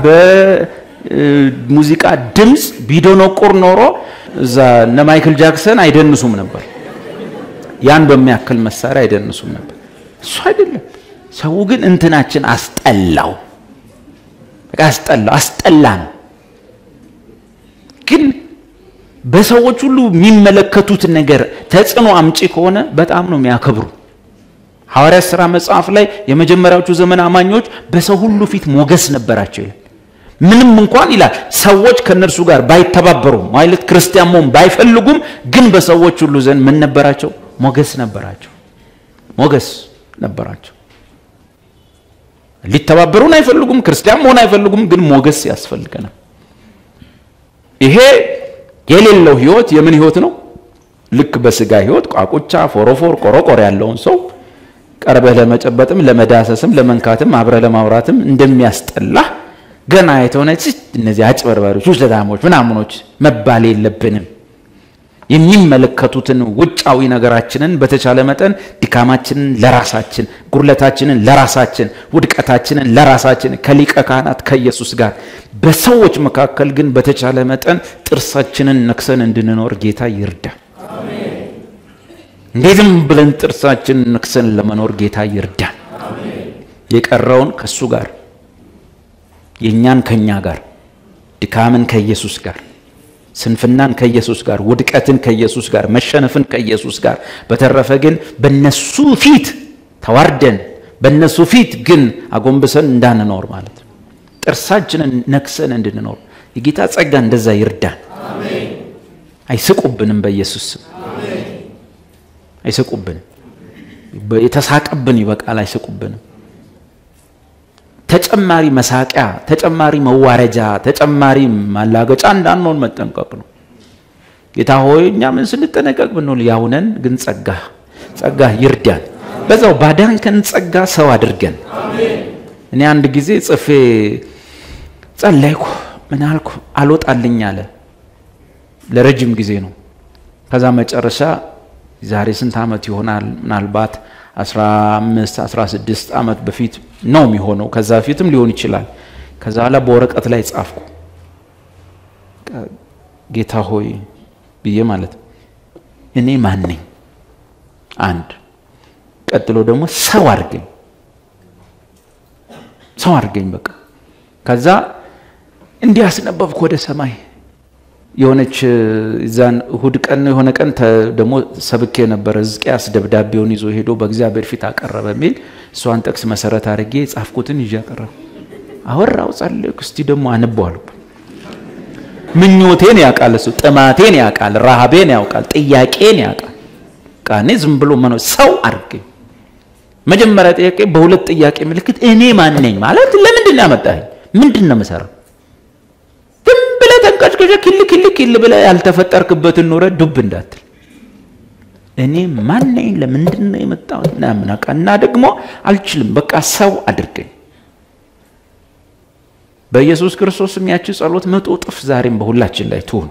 በሙዚቃ ድምፅ ቢዶኖቁር ኖሮ እዛ እነ ማይክል ጃክሰን አይደንሱም ነበር ያን በሚያክል መሳሪያ አይደንሱም ነበር እሱ አይደለም ሰው ግን እንትናችን አስጠላው በቃ አስጠላው አስጠላ ነው ግን በሰዎች ሁሉ የሚመለከቱት ነገር ተጽዕኖ አምጪ ከሆነ በጣም ነው የሚያከብሩ ሐዋርያት ሥራ መጽሐፍ ላይ የመጀመሪያዎቹ ዘመን አማኞች በሰው ሁሉ ፊት ሞገስ ነበራቸው ይላል ምንም እንኳን ይላል ሰዎች ከእነርሱ ጋር ባይተባበሩም ማለት ክርስቲያን መሆን ባይፈልጉም ግን በሰዎች ሁሉ ዘንድ ምን ነበራቸው ሞገስ ነበራቸው ሞገስ ነበራቸው ሊተባበሩን አይፈልጉም ክርስቲያን መሆን አይፈልጉም ግን ሞገስ ያስፈልገናል ይሄ የሌለው ህይወት የምን ህይወት ነው ልክ በስጋ ህይወት ቋቁቻ ፎሮፎር ቆሮቆር ያለውን ሰው ቀርበህ ለመጨበጥም ለመዳሰስም ለመንካትም አብረ ለማውራትም እንደሚያስጠላህ ገና የተሆነ እነዚህ አጭበርባሪዎች ውሸታሞች ምናምኖች መባል የለብንም የሚመለከቱትን ውጫዊ ነገራችንን በተቻለ መጠን ድካማችንን ለራሳችን ጉድለታችንን ለራሳችን ውድቀታችንን ለራሳችን ከሊቀ ካህናት ከኢየሱስ ጋር በሰዎች መካከል ግን በተቻለ መጠን ጥርሳችንን ነክሰን እንድንኖር ጌታ ይርዳል እንዴትም ብለን ጥርሳችንን ነክሰን ለመኖር ጌታ ይርዳል የቀረውን ከእሱ ጋር የእኛን ከእኛ ጋር ድካምን ከኢየሱስ ጋር ስንፍናን ከኢየሱስ ጋር ውድቀትን ከኢየሱስ ጋር መሸነፍን ከኢየሱስ ጋር በተረፈ ግን በነሱ ፊት ተዋርደን በነሱ ፊት ግን አጎንብሰን እንዳንኖር ማለት ነው ጥርሳችንን ነክሰን እንድንኖር የጌታ ጸጋ እንደዛ ይርዳን አይስቁብንም በኢየሱስ ስም አይስቁብንም የተሳቀብን ይበቃል አይስቁብንም ተጨማሪ መሳቂያ ተጨማሪ መዋረጃ ተጨማሪ ማላገጫ እንዳንሆን መጠንቀቅ ነው ጌታ ሆይ እኛ ምን ስንጠነቀቅ ብንል ያውነን ግን ጸጋ ጸጋ ይርዳን በዛው ባዳንከን ጸጋ ሰው አድርገን እኔ አንድ ጊዜ ጽፌ ጸለይኩ ምን አልኩ አልወጣልኝ አለ ለረጅም ጊዜ ነው ከዛ መጨረሻ ዛሬ ስንት ዓመት ይሆናል ምናልባት 15 16 ዓመት በፊት ነው የሚሆነው ከዛ በፊትም ሊሆን ይችላል ከዛ ኋላ በወረቀት ላይ ጻፍኩ ጌታ ሆይ ብዬ ማለት እኔ ማን ነኝ አንድ ቀጥሎ ደግሞ ሰው አድርገኝ ሰው አድርገኝ በቃ ከዛ እንዲህ አስነበብኩ ወደ ሰማይ የሆነች እዛን እሁድ ቀን የሆነ ቀን ደግሞ ሰብኬ ነበረ ሕዝቅያስ ደብዳቤውን ይዞ ሄዶ በእግዚአብሔር ፊት አቀረበ የሚል እሷን ጥቅስ መሰረት አድርጌ የጻፍኩትን ይዤ አቀረብ አወራው ጸልቅ እስቲ ደግሞ አነበዋሉ ምኞቴን ያውቃል እሱ ጥማቴን ያውቃል ረሃቤን ያውቃል ጥያቄን ያውቃል ቃኔ ዝም ብሎ መኖ ሰው አድርገኝ መጀመሪያ ጥያቄ በሁለት ጥያቄ ምልክት እኔ ማን ነኝ ማለት ለምንድን ነው ያመጣኸኝ ምንድን ነው የምሰራው ብለህ ተንቀጭቅጨ ክል ክል ክል ብለህ ያልተፈጠርክበትን ኑረ ዱብ እንዳትል እኔ ማን ነኝ ለምንድን ነው የመጣሁት ምናምን በቃ እና ደግሞ አልችልም በቃ ሰው አድርገኝ በኢየሱስ ክርስቶስ ያቺ ጸሎት መቶ እጥፍ ዛሬም በሁላችን ላይ ትሁን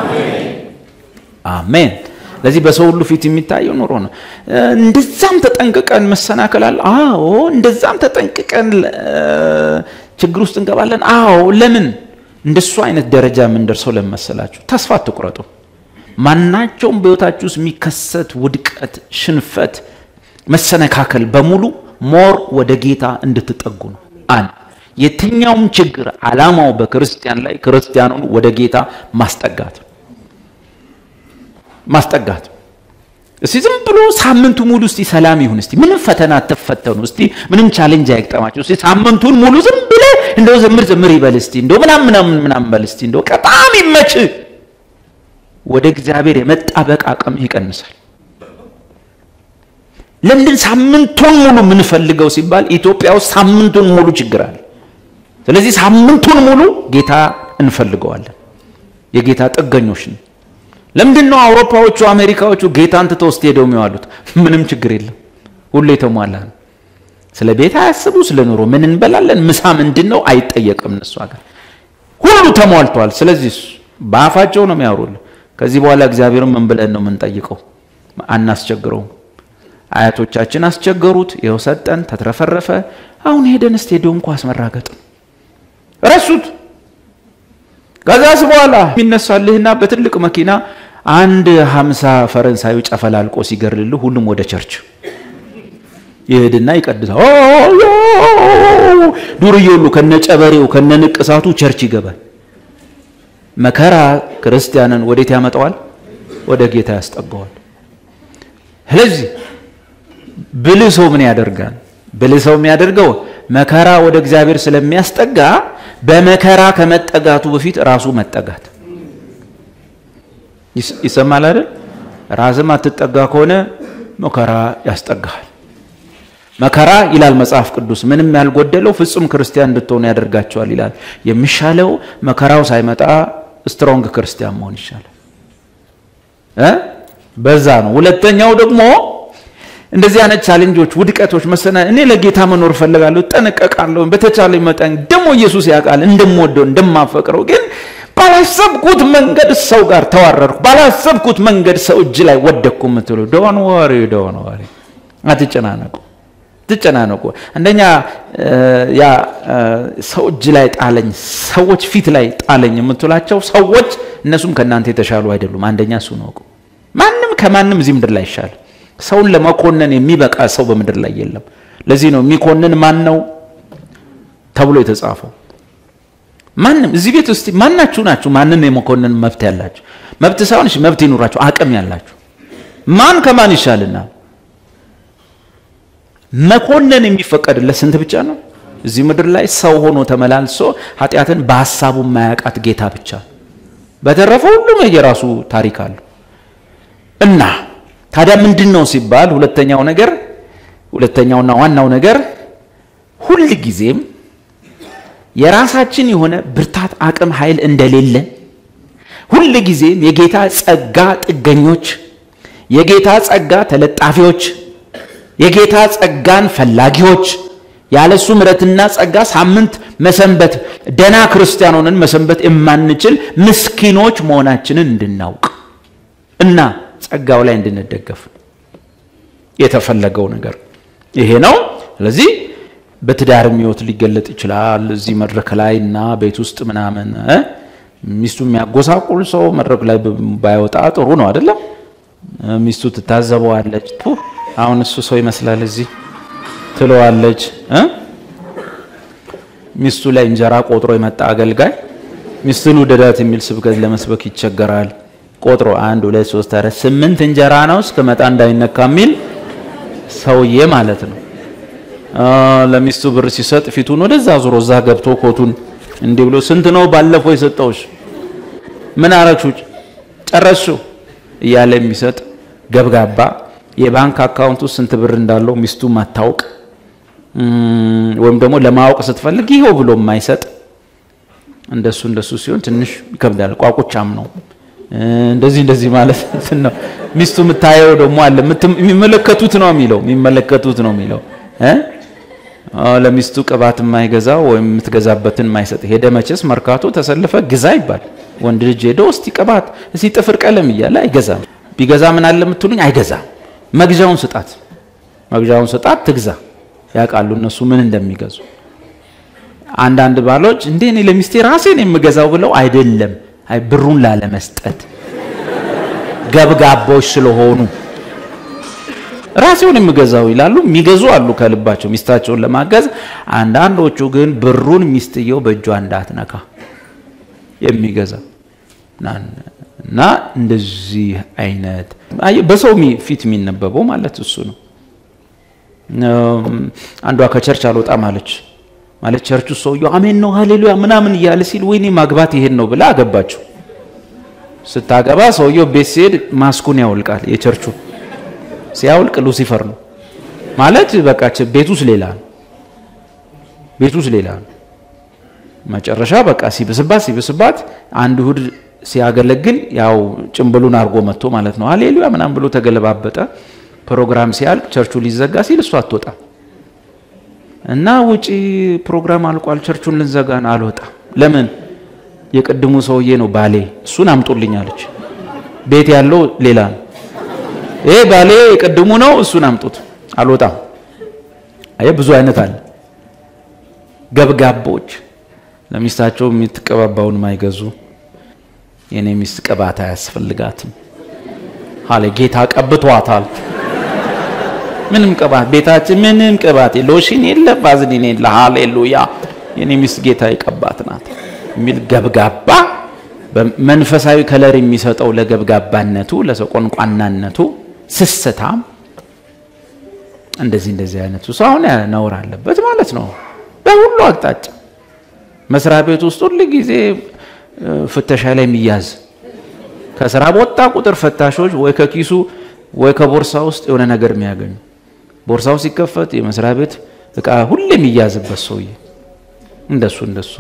አሜን ለዚህ በሰው ሁሉ ፊት የሚታየው ኑሮ ነው እንደዛም ተጠንቅቀን መሰናከላል አዎ እንደዛም ተጠንቅቀን ችግር ውስጥ እንገባለን አዎ ለምን እንደሱ አይነት ደረጃ የምንደርሰው ለመሰላችሁ ተስፋ አትቁረጡ ማናቸውም በህይወታችሁ ውስጥ የሚከሰት ውድቀት ሽንፈት መሰነካከል በሙሉ ሞር ወደ ጌታ እንድትጠጉ ነው አንድ የትኛውም ችግር አላማው በክርስቲያን ላይ ክርስቲያኑን ወደ ጌታ ማስጠጋት ማስጠጋት እስቲ ዝም ብሎ ሳምንቱ ሙሉ እስቲ ሰላም ይሁን እስቲ ምንም ፈተና አትፈተኑ እስቲ ምንም ቻሌንጅ አይግጠማቸው እስቲ ሳምንቱን ሙሉ ዝም ብለ እንደው ዘምር ዘምር ይበል እስቲ እንደው ምናም ምናምን ምናምን በል እስቲ እንደው በጣም ይመች ወደ እግዚአብሔር የመጣበቅ አቅም ይቀንሳል ለምንድን ሳምንቱን ሙሉ የምንፈልገው ሲባል ኢትዮጵያ ውስጥ ሳምንቱን ሙሉ ችግር አለ ስለዚህ ሳምንቱን ሙሉ ጌታ እንፈልገዋለን የጌታ ጥገኞች ነው ለምንድን ነው አውሮፓዎቹ አሜሪካዎቹ ጌታን ትተው ውስጥ ሄደው የሚዋሉት ምንም ችግር የለም ሁሉ የተሟላ ነው ስለ ቤት አያስቡ ስለ ኑሮ ምን እንበላለን ምሳ ምንድን ነው አይጠየቅም እነሱ ሀገር ሁሉ ተሟልቷል ስለዚህ በአፋቸው ነው የሚያወሩል ከዚህ በኋላ እግዚአብሔርን ምን ብለን ነው የምንጠይቀው? አናስቸግረውም። አያቶቻችን አስቸገሩት፣ ይኸው ሰጠን፣ ተትረፈረፈ። አሁን ሄደን ስቴዲዮም ኳስ መራገጥ ረሱት። ከዛስ በኋላ የሚነሳልህና በትልቅ መኪና አንድ ሀምሳ ፈረንሳዊ ጨፈላልቆ ሲገርልልህ ሁሉም ወደ ቸርች ይሄድና ይቀድሳል። ዱርዬ ሁሉ ከነ ጨበሬው ከነ ንቅሳቱ ቸርች ይገባል። መከራ ክርስቲያንን ወዴት ያመጣዋል? ወደ ጌታ ያስጠጋዋል። ስለዚህ ብልህ ሰው ምን ያደርጋል? ብልህ ሰው የሚያደርገው መከራ ወደ እግዚአብሔር ስለሚያስጠጋ በመከራ ከመጠጋቱ በፊት ራሱ መጠጋት ይሰማል አይደል? ራስም አትጠጋ ከሆነ መከራ ያስጠጋሃል። መከራ ይላል መጽሐፍ ቅዱስ ምንም ያልጎደለው ፍጹም ክርስቲያን እንድትሆኑ ያደርጋቸዋል ይላል። የሚሻለው መከራው ሳይመጣ ስትሮንግ ክርስቲያን መሆን ይሻላል እ በዛ ነው። ሁለተኛው ደግሞ እንደዚህ አይነት ቻሌንጆች፣ ውድቀቶች፣ መሰና እኔ ለጌታ መኖር እፈልጋለሁ፣ እጠነቀቃለሁ፣ በተቻለ መጠን ደግሞ ኢየሱስ ያውቃል እንደምወደው እንደማፈቅረው ግን ባላሰብኩት መንገድ ሰው ጋር ተዋረድኩ፣ ባላሰብኩት መንገድ ሰው እጅ ላይ ወደቅኩ የምትሉ ዶን ወሪ ዶን ወሪ፣ አትጨናነቁ ትጨናነቁ። አንደኛ ያ ሰው እጅ ላይ ጣለኝ፣ ሰዎች ፊት ላይ ጣለኝ የምትላቸው ሰዎች እነሱም ከእናንተ የተሻሉ አይደሉም። አንደኛ እሱ ነው። ማንም ከማንም እዚህ ምድር ላይ ይሻል። ሰውን ለመኮነን የሚበቃ ሰው በምድር ላይ የለም። ለዚህ ነው የሚኮንን ማን ነው ተብሎ የተጻፈው። ማንም እዚህ ቤት ውስጥ ማናችሁ ናችሁ ማንን የመኮንን መብት ያላችሁ? መብት ሳይሆን እሺ መብት ይኑራችሁ፣ አቅም ያላችሁ ማን ከማን ይሻልና መኮነን የሚፈቀድለት ስንት ብቻ ነው? እዚህ ምድር ላይ ሰው ሆኖ ተመላልሶ ኃጢአትን በሀሳቡ ማያውቃት ጌታ ብቻ። በተረፈ ሁሉም የራሱ ታሪክ አለው እና ታዲያ ምንድን ነው ሲባል ሁለተኛው ነገር ሁለተኛውና ዋናው ነገር ሁል ጊዜም የራሳችን የሆነ ብርታት፣ አቅም፣ ኃይል እንደሌለን ሁል ጊዜም የጌታ ጸጋ ጥገኞች፣ የጌታ ጸጋ ተለጣፊዎች የጌታ ጸጋን ፈላጊዎች ያለሱ ምሕረትና ጸጋ ሳምንት መሰንበት ደና ክርስቲያን ሆነን መሰንበት የማንችል ምስኪኖች መሆናችንን እንድናውቅ እና ጸጋው ላይ እንድንደገፍ የተፈለገው ነገር ይሄ ነው። ስለዚህ በትዳርም ሕይወት ሊገለጥ ይችላል። እዚህ መድረክ ላይ እና ቤት ውስጥ ምናምን ሚስቱ የሚያጎሳቁል ሰው መድረክ ላይ ባይወጣ ጥሩ ነው አይደለም? ሚስቱ ትታዘበዋለች። አሁን እሱ ሰው ይመስላል እዚህ ትለዋለች። ሚስቱ ላይ እንጀራ ቆጥሮ የመጣ አገልጋይ ሚስቱን ውደዳት የሚል ስብከት ለመስበክ ይቸገራል። ቆጥሮ አንድ ሁለት ሶስት አራት ስምንት እንጀራ ነው እስከመጣ እንዳይነካ የሚል ሰውዬ ማለት ነው። ለሚስቱ ብር ሲሰጥ ፊቱን ወደዛ ዞሮ እዛ ገብቶ ኮቱን እንዲህ ብሎ ስንት ነው ባለፈው የሰጠውሽ? ምን አረግሹ? ጨረስሹ? እያለ የሚሰጥ ገብጋባ የባንክ አካውንት ውስጥ ስንት ብር እንዳለው ሚስቱ ማታውቅ ወይም ደግሞ ለማወቅ ስትፈልግ ይኸው ብሎ የማይሰጥ እንደሱ እንደሱ ሲሆን ትንሽ ይከብዳል። ቋቁቻም ነው እንደዚህ እንደዚህ ማለት ነው። ሚስቱ የምታየው ደግሞ አለ የሚመለከቱት ነው የሚለው የሚመለከቱት ነው የሚለው ለሚስቱ ቅባት የማይገዛው ወይም የምትገዛበትን የማይሰጥ ሄደ መቼስ መርካቶ ተሰልፈ ግዛ ይባል ወንድ ልጅ ሄዶ እስቲ ቅባት እስቲ ጥፍር ቀለም እያለ አይገዛም። ቢገዛ ምን አለ የምትሉኝ አይገዛም። መግዣውን ስጣት፣ መግዣውን ስጣት ትግዛ። ያውቃሉ እነሱ ምን እንደሚገዙ። አንዳንድ ባሎች እንዴ እኔ ለሚስቴ ራሴን የምገዛው ብለው አይደለም፣ አይ ብሩን ላለመስጠት ገብጋቦች ስለሆኑ ራሴውን የምገዛው ይላሉ። የሚገዙ አሉ ከልባቸው ሚስታቸውን ለማገዝ። አንዳንዶቹ ግን ብሩን ሚስትየው በእጇ እንዳትነካ የሚገዛ እና እንደዚህ አይነት በሰው ፊት የሚነበበው ማለት እሱ ነው። አንዷ ከቸርች አልወጣም አለች ማለት ቸርቹ ሰውየው አሜን ነው ሃሌሉያ ምናምን እያለ ሲል ወይኔ ማግባት ይሄን ነው ብላ አገባችው። ስታገባ ሰውየው ቤት ሲሄድ ማስኩን ያውልቃል። የቸርቹ ሲያውልቅ ሉሲፈር ነው ማለት በቃ ቤት ውስጥ ሌላ ነው። ቤት ውስጥ ሌላ ነው። መጨረሻ በቃ ሲብስባት ሲብስባት አንድ እሑድ ሲያገለግል ያው ጭምብሉን አድርጎ መጥቶ ማለት ነው ሃሌሉያ ምናምን ብሎ ተገለባበጠ። ፕሮግራም ሲያልቅ ቸርቹ ሊዘጋ ሲል እሱ አትወጣም እና ውጪ ፕሮግራም አልቋል፣ ቸርቹን ልንዘጋ ነው። አልወጣም። ለምን? የቅድሙ ሰውዬ ነው ባሌ፣ እሱን አምጡልኝ አለች። ቤት ያለው ሌላ ነው። ይሄ ባሌ የቅድሙ ነው፣ እሱን አምጡት አልወጣም። አየ ብዙ አይነት አለ። ገብጋቦች ለሚስታቸው የምትቀባባውን ማይገዙ የኔ ሚስት ቅባት አያስፈልጋትም አለ ጌታ ቀብቷታል። ምንም ቅባት ቤታችን ምንም ቅባት ሎሽን የለ ቫዝሊን የለ። ሃሌሉያ የኔ ሚስት ጌታ የቀባት ናት የሚል ገብጋባ መንፈሳዊ ከለር የሚሰጠው ለገብጋባነቱ ለሰው ቆንቋናነቱ ስስታም እንደዚህ እንደዚህ አይነቱ ሰው አሁን ነውር አለበት ማለት ነው። በሁሉ አቅጣጫ መስሪያ ቤት ውስጥ ሁል ጊዜ ፍተሻ ላይ የሚያዝ ከስራ በወጣ ቁጥር ፈታሾች ወይ ከኪሱ ወይ ከቦርሳ ውስጥ የሆነ ነገር የሚያገኙ ቦርሳው ሲከፈት የመስሪያ ቤት እቃ ሁሌ የሚያዝበት ሰውዬ እንደሱ እንደሱ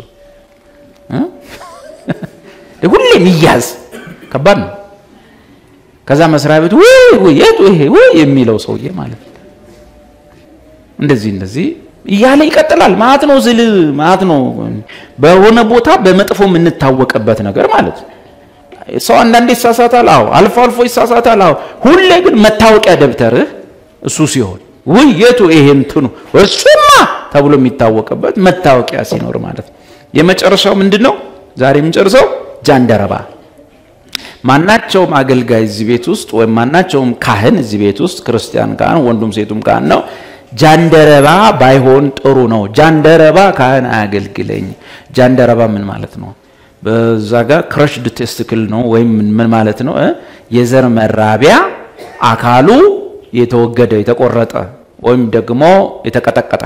ሁሌ የሚያዝ ከባድ ነው። ከዛ መስሪያ ቤት ወይ የቱ ይሄ ወይ የሚለው ሰውዬ ማለት ነው። እንደዚህ እንደዚህ እያለ ይቀጥላል። ማት ነው ዝል ማት ነው በሆነ ቦታ በመጥፎ የምንታወቅበት ነገር ማለት ነው። ሰው አንዳንዴ ይሳሳታል። አዎ አልፎ አልፎ ይሳሳታል። አዎ ሁሌ ግን መታወቂያ ደብተርህ እሱ ሲሆን ውይ የቱ ይሄ እንትኑ እሱማ ተብሎ የሚታወቅበት መታወቂያ ሲኖር ማለት ነው። የመጨረሻው ምንድን ነው? ዛሬ የምንጨርሰው ጃንደረባ። ማናቸውም አገልጋይ እዚህ ቤት ውስጥ ወይም ማናቸውም ካህን እዚህ ቤት ውስጥ ክርስቲያን ካህን ወንዱም ሴቱም ካህን ነው ጃንደረባ ባይሆን ጥሩ ነው። ጃንደረባ ካህን አያገልግለኝ። ጃንደረባ ምን ማለት ነው? በዛ ጋር ክረሽድ ቴስትክል ነው ወይም ምን ማለት ነው? የዘር መራቢያ አካሉ የተወገደ የተቆረጠ ወይም ደግሞ የተቀጠቀጠ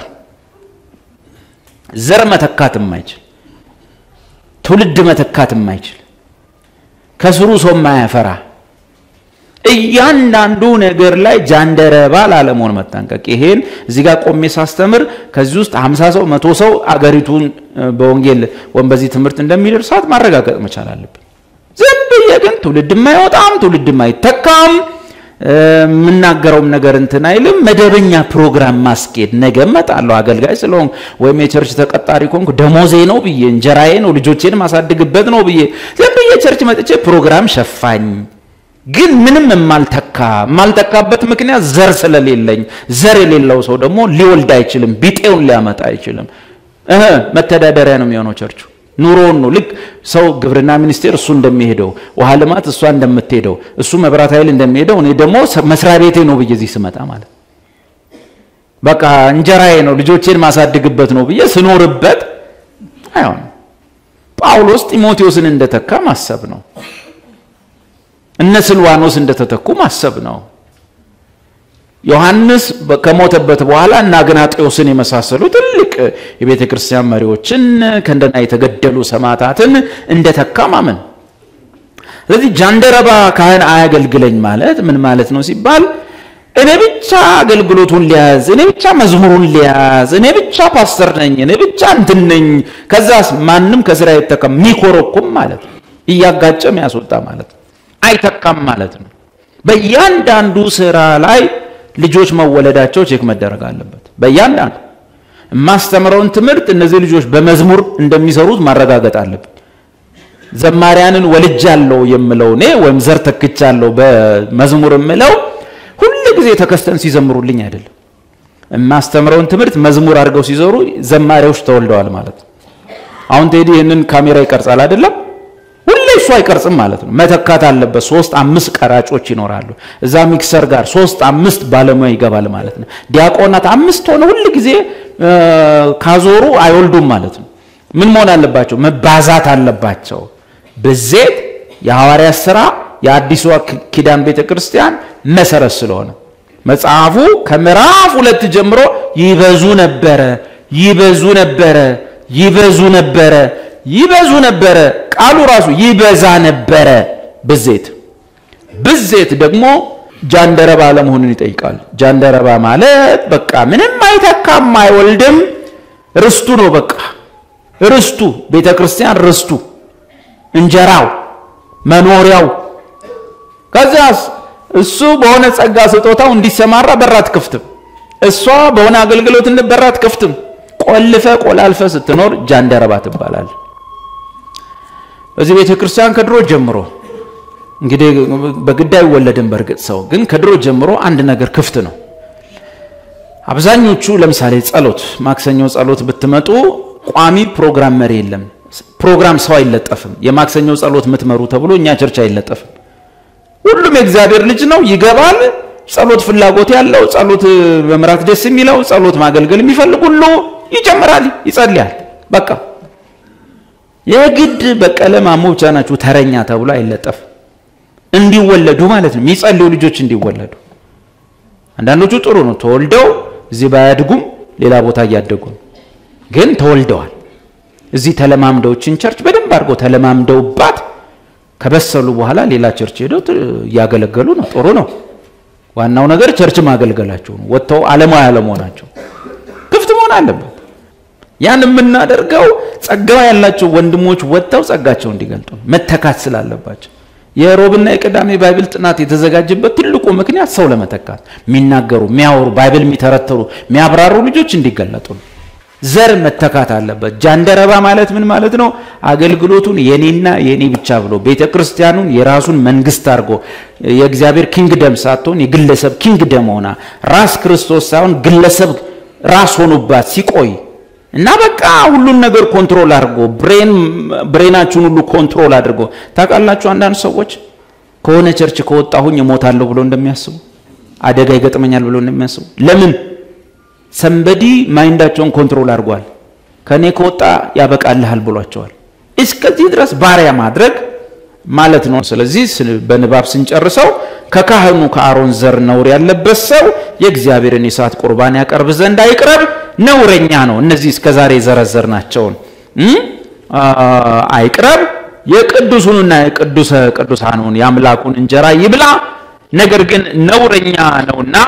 ዘር መተካት የማይችል ትውልድ መተካት የማይችል ከስሩ ሰው የማያፈራ እያንዳንዱ ነገር ላይ ጃንደረባ ላለመሆን መጠንቀቅ። ይሄን እዚህ ጋር ቆሜ ሳስተምር ከዚህ ውስጥ ሀምሳ ሰው መቶ ሰው አገሪቱን በወንጌል ወይም በዚህ ትምህርት እንደሚደርሳት ማረጋገጥ መቻል አለብን። ዝም ብዬ ግን ትውልድ የማይወጣም ትውልድ የማይተካም የምናገረውም ነገር እንትን አይልም። መደበኛ ፕሮግራም ማስኬድ ነገ እመጣለሁ አገልጋይ ስለሆንኩ ወይም የቸርች ተቀጣሪ ኮንኩ ደሞዜ ነው ብዬ እንጀራዬ ነው ልጆቼን ማሳድግበት ነው ብዬ ዝም ብዬ ቸርች መጥቼ ፕሮግራም ሸፋኝ ግን ምንም የማልተካ የማልተካበት ምክንያት ዘር ስለሌለኝ፣ ዘር የሌለው ሰው ደግሞ ሊወልድ አይችልም፣ ቢጤውን ሊያመጣ አይችልም። እህ መተዳደሪያ ነው የሚሆነው ቸርቹ ኑሮውን ነው። ልክ ሰው ግብርና ሚኒስቴር እሱ እንደሚሄደው፣ ውሃ ልማት እሷ እንደምትሄደው፣ እሱ መብራት ኃይል እንደሚሄደው፣ እኔ ደግሞ መስሪያ ቤቴ ነው ብዬ እዚህ ስመጣ ማለት በቃ እንጀራዬ ነው ልጆቼን ማሳድግበት ነው ብዬ ስኖርበት አይሆንም። ጳውሎስ ጢሞቴዎስን እንደተካ ማሰብ ነው። እነ ስልዋኖስ እንደተተኩ ማሰብ ነው። ዮሐንስ ከሞተበት በኋላ እና አግናጤዎስን የመሳሰሉ ትልቅ የቤተ ክርስቲያን መሪዎችን ከእንደና የተገደሉ ሰማዕታትን እንደተካ ማመን። ስለዚህ ጃንደረባ ካህን አያገልግለኝ ማለት ምን ማለት ነው ሲባል እኔ ብቻ አገልግሎቱን ሊያዝ፣ እኔ ብቻ መዝሙሩን ሊያዝ፣ እኔ ብቻ ፓስተር ነኝ፣ እኔ ብቻ እንትን ነኝ፣ ከዛስ ማንም ከስራ አይተካም ሚኮረኩም ማለት ነው። እያጋጨም ያስወጣ ማለት ነው። አይተካም ማለት ነው። በእያንዳንዱ ስራ ላይ ልጆች መወለዳቸው ቼክ መደረግ አለበት። በእያንዳንዱ የማስተምረውን ትምህርት እነዚህ ልጆች በመዝሙር እንደሚሰሩት ማረጋገጥ አለበት። ዘማሪያንን ወልጃለሁ የምለው እኔ ወይም ዘር ተክቻለሁ በመዝሙር የምለው ሁል ጊዜ ተከስተን ሲዘምሩልኝ አይደለም። የማስተምረውን ትምህርት መዝሙር አድርገው ሲዘሩ ዘማሪዎች ተወልደዋል ማለት ነው። አሁን ቴዲ ይህንን ካሜራ ይቀርጻል አይደለም? ሁሌ እሱ አይቀርጽም ማለት ነው። መተካት አለበት። ሶስት አምስት ቀራጮች ይኖራሉ። እዛ ሚክሰር ጋር ሶስት አምስት ባለሙያ ይገባል ማለት ነው። ዲያቆናት አምስት ሆነ ሁል ጊዜ ካዞሩ አይወልዱም ማለት ነው። ምን መሆን አለባቸው? መባዛት አለባቸው። ብዜት የሐዋርያት ሥራ የአዲሷ ኪዳን ቤተ ክርስቲያን መሰረት ስለሆነ መጽሐፉ ከምዕራፍ ሁለት ጀምሮ ይበዙ ነበረ፣ ይበዙ ነበረ፣ ይበዙ ነበረ፣ ይበዙ ነበረ። ቃሉ ራሱ ይበዛ ነበረ። ብዜት ብዜት ደግሞ ጃንደረባ ለመሆኑን ይጠይቃል። ጃንደረባ ማለት በቃ ምንም አይተካም፣ አይወልድም፣ ርስቱ ነው። በቃ ርስቱ ቤተ ክርስቲያን ርስቱ፣ እንጀራው፣ መኖሪያው ከዚያስ እሱ በሆነ ጸጋ ስጦታው እንዲሰማራ በራት ክፍትም፣ እሷ በሆነ አገልግሎት በራት ክፍትም። ቆልፈ ቆላልፈ ስትኖር ጃንደረባ ትባላል። በዚህ ቤተ ክርስቲያን ከድሮ ጀምሮ እንግዲህ በግድ አይወለድም። በእርግጥ ሰው ግን ከድሮ ጀምሮ አንድ ነገር ክፍት ነው። አብዛኞቹ ለምሳሌ ጸሎት፣ ማክሰኞ ጸሎት ብትመጡ ቋሚ ፕሮግራም መሪ የለም። ፕሮግራም ሰው አይለጠፍም። የማክሰኞ ጸሎት ምትመሩ ተብሎ እኛ ቸርች አይለጠፍም። ሁሉም የእግዚአብሔር ልጅ ነው፣ ይገባል። ጸሎት ፍላጎት ያለው ጸሎት መምራት ደስ የሚለው ጸሎት ማገልገል የሚፈልግ ሁሉ ይጨምራል፣ ይጸልያል። በቃ የግድ በቀለ ማሞ ብቻ ናችሁ ተረኛ ተብሎ አይለጠፍም። እንዲወለዱ ማለት ነው፣ የሚጸልዩ ልጆች እንዲወለዱ። አንዳንዶቹ ጥሩ ነው፣ ተወልደው እዚህ ባያድጉም ሌላ ቦታ እያደጉ ነው፣ ግን ተወልደዋል። እዚህ ተለማምደውችን ቸርች በደንብ አድርገው ተለማምደውባት ከበሰሉ በኋላ ሌላ ቸርች ሄደው እያገለገሉ ነው። ጥሩ ነው። ዋናው ነገር ቸርች ማገልገላቸው ነው። ወጥተው ዓለማዊ አለመሆናቸው ክፍት መሆን አለበት። ያን የምናደርገው ጸጋ ያላቸው ወንድሞች ወጥተው ጸጋቸው እንዲገልጡ መተካት ስላለባቸው። የሮብና የቅዳሜ ባይብል ጥናት የተዘጋጀበት ትልቁ ምክንያት ሰው ለመተካት የሚናገሩ፣ የሚያወሩ፣ ባይብል የሚተረተሩ፣ የሚያብራሩ ልጆች እንዲገለጡ ነው። ዘር መተካት አለበት። ጃንደረባ ማለት ምን ማለት ነው? አገልግሎቱን የኔና የኔ ብቻ ብሎ ቤተ ክርስቲያኑን የራሱን መንግስት አድርጎ የእግዚአብሔር ኪንግደም ሳትሆን የግለሰብ ኪንግደም ሆና ራስ ክርስቶስ ሳይሆን ግለሰብ ራስ ሆኖባት ሲቆይ እና በቃ ሁሉን ነገር ኮንትሮል አድርጎ ብሬን ብሬናችሁን ሁሉ ኮንትሮል አድርጎ ታውቃላችሁ። አንዳንድ ሰዎች ከሆነ ቸርች ከወጣሁኝ እሞታለሁ ብሎ እንደሚያስቡ አደጋ ይገጥመኛል ብሎ እንደሚያስቡ ለምን ሰንበዲ ማይንዳቸውን ኮንትሮል አድርጓል። ከኔ ከወጣ ያበቃልሃል ብሏቸዋል። እስከዚህ ድረስ ባሪያ ማድረግ ማለት ነው። ስለዚህ በንባብ ስንጨርሰው ከካህኑ ከአሮን ዘር ነውር ያለበት ሰው የእግዚአብሔርን የእሳት ቁርባን ያቀርብ ዘንድ አይቅረብ፣ ነውረኛ ነው። እነዚህ እስከዛሬ የዘረዘር ናቸውን አይቅረብ። የቅዱሱንና የቅዱሰ ቅዱሳኑን የአምላኩን እንጀራ ይብላ፣ ነገር ግን ነውረኛ ነውና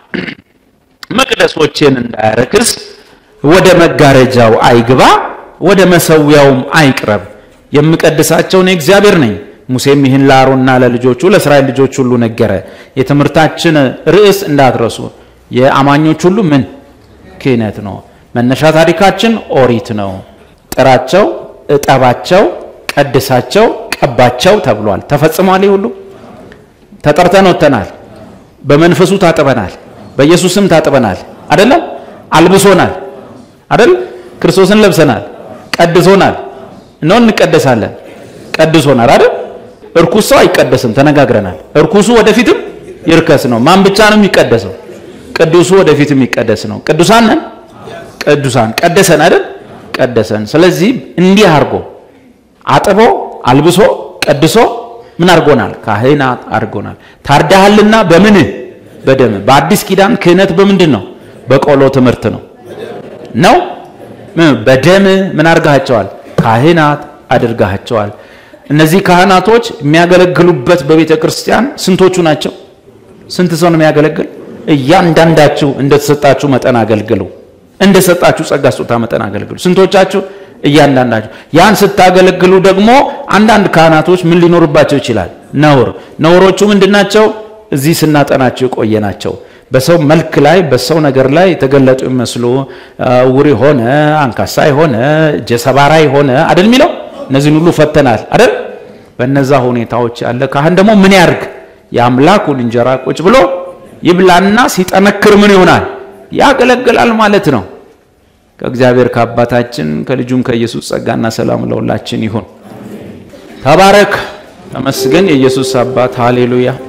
መቅደሶችን እንዳያረክስ ወደ መጋረጃው አይግባ፣ ወደ መሰዊያውም አይቅረብ። የምቀድሳቸውን እግዚአብሔር ነኝ። ሙሴም ይህን ለአሮንና ለልጆቹ ለእስራኤል ልጆች ሁሉ ነገረ። የትምህርታችን ርዕስ እንዳትረሱ፣ የአማኞች ሁሉ ምን ክህነት ነው። መነሻ ታሪካችን ኦሪት ነው። ጥራቸው፣ እጠባቸው፣ ቀድሳቸው፣ ቀባቸው ተብሏል። ተፈጽሟል። ሁሉ ተጠርተን ወጥተናል። በመንፈሱ ታጥበናል። በኢየሱስም ታጥበናል። አይደለም? አልብሶናል። አይደል? ክርስቶስን ለብሰናል። ቀድሶናል። ነው እንቀደሳለን። ቀድሶናል አይደል? እርኩስ ሰው አይቀደስም፣ ተነጋግረናል። እርኩሱ ወደፊትም ይርከስ ነው። ማን ብቻ ነው የሚቀደሰው? ቅዱሱ ወደፊትም የሚቀደስ ነው። ቅዱሳን ነን። ቅዱሳን ቀደሰን አይደል? ቀደሰን። ስለዚህ እንዲህ አድርጎ አጥቦ አልብሶ ቀድሶ ምን አድርጎናል? ካህናት አድርጎናል። ታርዳሃልና በምን በደም በአዲስ ኪዳን ክህነት በምንድን ነው? በቆሎ ትምህርት ነው ነው በደም ምን አድርጋቸዋል? ካህናት አድርጋቸዋል። እነዚህ ካህናቶች የሚያገለግሉበት በቤተ ክርስቲያን ስንቶቹ ናቸው? ስንት ሰው ነው የሚያገለግል? እያንዳንዳችሁ እንደተሰጣችሁ መጠን አገልግሉ። እንደሰጣችሁ ጸጋ ስጦታ መጠን አገልግሉ። ስንቶቻችሁ? እያንዳንዳችሁ። ያን ስታገለግሉ ደግሞ አንዳንድ ካህናቶች ምን ሊኖርባቸው ይችላል? ነውር። ነውሮቹ ምንድናቸው? እዚህ ስናጠናቸው የቆየ ናቸው። በሰው መልክ ላይ በሰው ነገር ላይ የተገለጡ የሚመስሉ እውር የሆነ አንካሳ የሆነ እጀ ሰባራ የሆነ አደል የሚለው እነዚህን ሁሉ ፈተናል አደል። በነዛ ሁኔታዎች ያለ ካህን ደግሞ ምን ያርግ? የአምላኩን እንጀራ ቁጭ ብሎ ይብላና ሲጠነክር ምን ይሆናል? ያገለግላል ማለት ነው። ከእግዚአብሔር ከአባታችን ከልጁም ከኢየሱስ ጸጋና ሰላም ለሁላችን ይሁን። ተባረክ፣ ተመስገን የኢየሱስ አባት ሃሌሉያ።